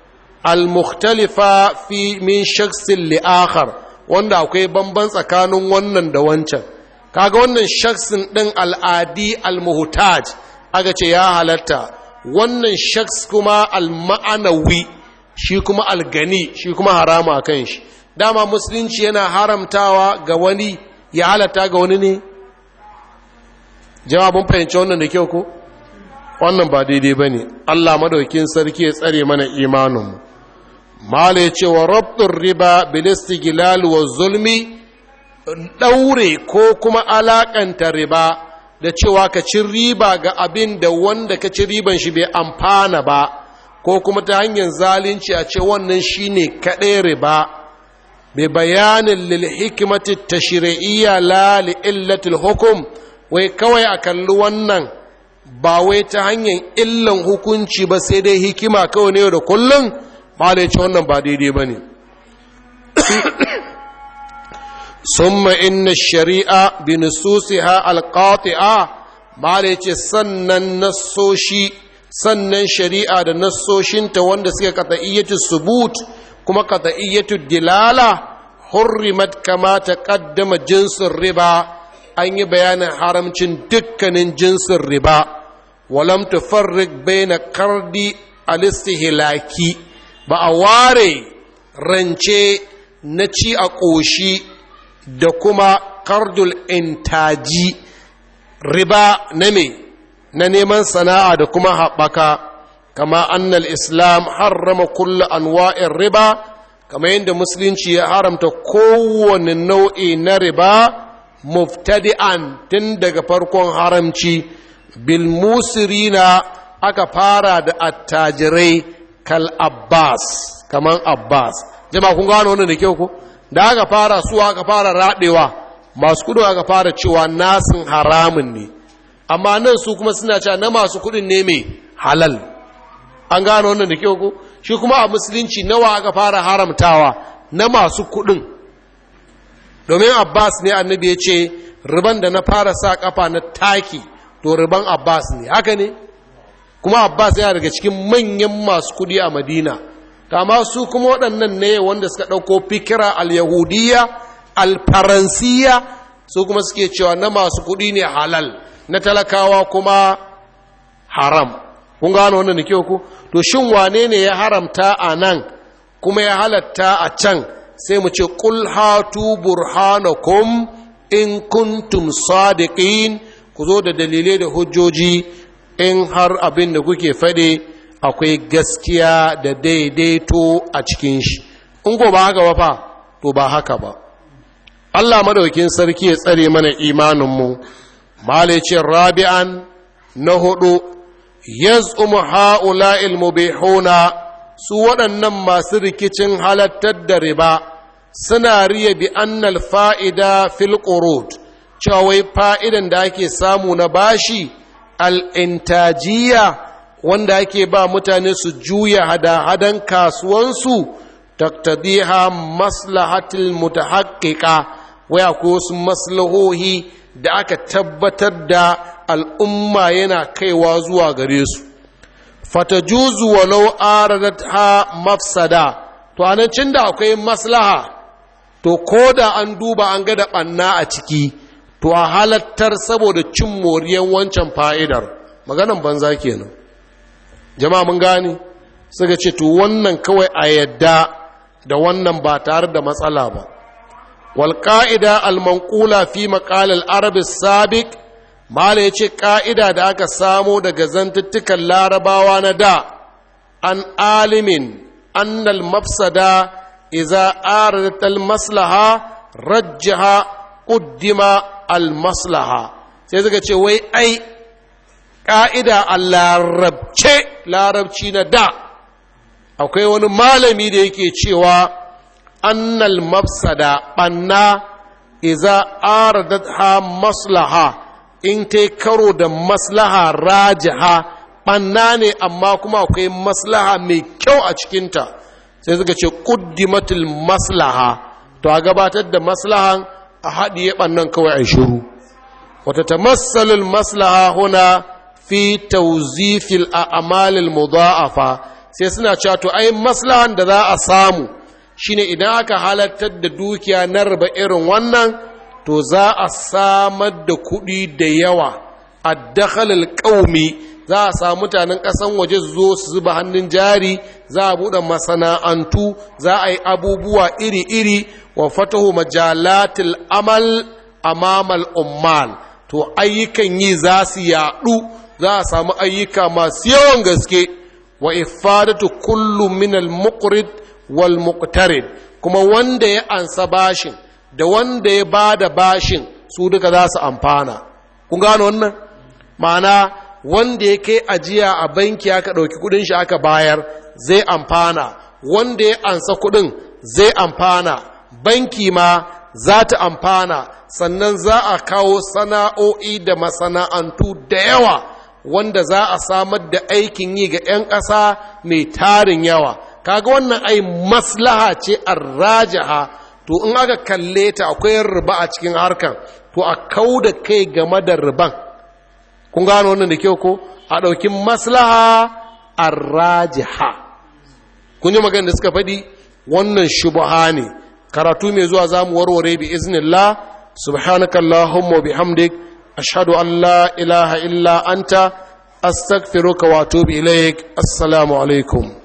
al-mukhtalifa fi min shakhsin li akhar wanda akwai bamban tsakanin wannan da wancan kaga wannan shakhsin din al'adi al-muhtaj aka ce ya halatta wannan shaks kuma al-ma'anawi shi kuma al-gani shi kuma harama a kan shi dama musulunci yana haramtawa ga wani ya halatta ga wani ne jawabin fahimci wannan da kyau ko wannan ba daidai ba ne allah madaukin sarki ya tsare mana imaninmu mala ya ce wa rabtun riba bilistigilal wa zulmi ɗaure ko kuma alaƙanta riba da cewa ka ci riba ga abin da wanda ka ci riban shi bai amfana ba ko kuma ta hanyar zalunci a ce wannan shine kaɗai riba bai bayanin lil hikimati tashri'iyya la li illatil hukum wai kawai a kalli wannan ba wai ta hanyar illan hukunci ba sai dai hikima kawai ne da kullum malai ce wannan ba daidai ba ne summa inna shari'a bi nususiha alqati'a malai ce sannan nassoshi sannan shari'a da nassoshinta wanda suka qat'iyyatu subut kuma qat'iyyatu dilala hurrimat kama taqaddama jinsin riba an yi bayanin haramcin dukkanin jinsin riba walam tufarrik baina kardi alistihlaki ba a ware rance na ci a ƙoshi da kuma kardul intaji riba na me na neman sana'a da kuma haɓaka kama annal islam harrama kulla anwa'in riba kama yadda musulunci ya haramta kowane nau'i na riba muftadi'an tun daga farkon haramci bilmusirina aka fara da attajirai kal abbas kaman abbas jama'a kun gano wannan da kyau ko da aka fara su aka fara radewa masu kudin aka fara cewa nasin haramun ne amma nan su kuma suna cewa na masu kudin ne mai halal an gano wannan da kyau ko shi kuma a musulunci nawa aka fara haramtawa na masu kudin domin abbas ne annabi ya ce riban da na fara sa kafa na taki to riban abbas ne haka ne kuma abbas yana daga cikin manyan masu kudi a madina kama su kuma waɗannan ne wanda suka ɗauko fikira al-yahudiyya al-faransiya su kuma suke cewa na masu kudi ne halal na talakawa kuma haram kun gano wannan da kyau ku to shin wane ne ya haramta a nan kuma ya halatta a can sai mu ce qul hatu burhanakum in kuntum sadiqin ku zo da dalilai da hujjoji in har abin da kuke faɗi akwai gaskiya da daidaito a cikin shi in ko ba haka ba fa to ba haka ba Allah madaukin sarki ya tsare mana imaninmu malicin rabi'an na hudu yaz'umu ha'ula'il mubihuna su waɗannan masu rikicin halattar da riba suna riya bi annal fa'ida fil qurud cewa wai fa'idan da ake samu na bashi al'intajiya wanda ake ba mutane su juya hada-hadan kasuwansu taktadiha maslahatil mutahaqqiqa wai akwai wasu maslahohi da aka tabbatar da al'umma yana kaiwa zuwa gare su fatajuzu walau aradat ha mafsada to anancin da akwai maslaha to ko da an duba an ga da ɓanna a ciki to a halattar saboda cin moriyan wancan fa'idar maganan banza kenan jama'a mun gane suka ce to wannan kawai a yadda da wannan ba tare da matsala ba wal qa'ida al manqula fi maqal al arab sabiq mala yace ka'ida da aka samo daga zantuttukan larabawa na da an alimin annal mafsada idza aradat al maslaha rajjaha quddima al maslaha sai suka ce wai ai ƙa'ida a larabce larabci na da akwai wani malami da yake cewa annal mafsada ɓanna iza aradat ha maslaha in ta karo da maslaha rajaha ɓanna ne amma kuma akwai maslaha mai kyau a cikinta sai suka ce ƙuddimatul maslaha to a gabatar da maslahan a haɗiye ɓannan kawai a shiru wata tamassalul maslaha huna fi tauzifil a'malil mudha'afa sai suna cewa to ai maslahan da za a samu shine idan aka halartar da dukiya na riba irin wannan to za a samar da kuɗi da yawa addakhalil qaumi za a samu mutanen ƙasan waje su zo su zuba hannun jari za a buɗe masana'antu za a yi abubuwa iri-iri wa fatahu majalatil amal amamal ummal to ayyukan yi za su yaɗu za a samu ayyuka masu yawan gaske wa ifadatu kullu min al-muqrid wal muqtarid kuma wanda ya ansa bashin da wanda ya bada bashin su duka za su amfana kun gano wannan ma'ana wanda ya kai ajiya a banki aka ɗauki kudin shi aka bayar zai amfana wanda ya ansa kudin zai amfana banki ma za ta amfana sannan za a kawo sana'o'i da masana'antu da yawa wanda za a samar da aikin yi ga 'yan ƙasa mai tarin yawa kaga wannan ai maslaha ce rajaha to in aka kalle ta akwai riba a cikin harkan to a kau da kai game da riban kun gano wannan da kyau ko a ɗauki maslaha rajaha kun yi magana da suka faɗi wannan shubuha ne karatu mai zuwa za mu warware bi iznillah subhanakallahumma bihamdik ashhadu an la ilaha illa anta astaghfiruka wa atubu ilaik assalamu alaikum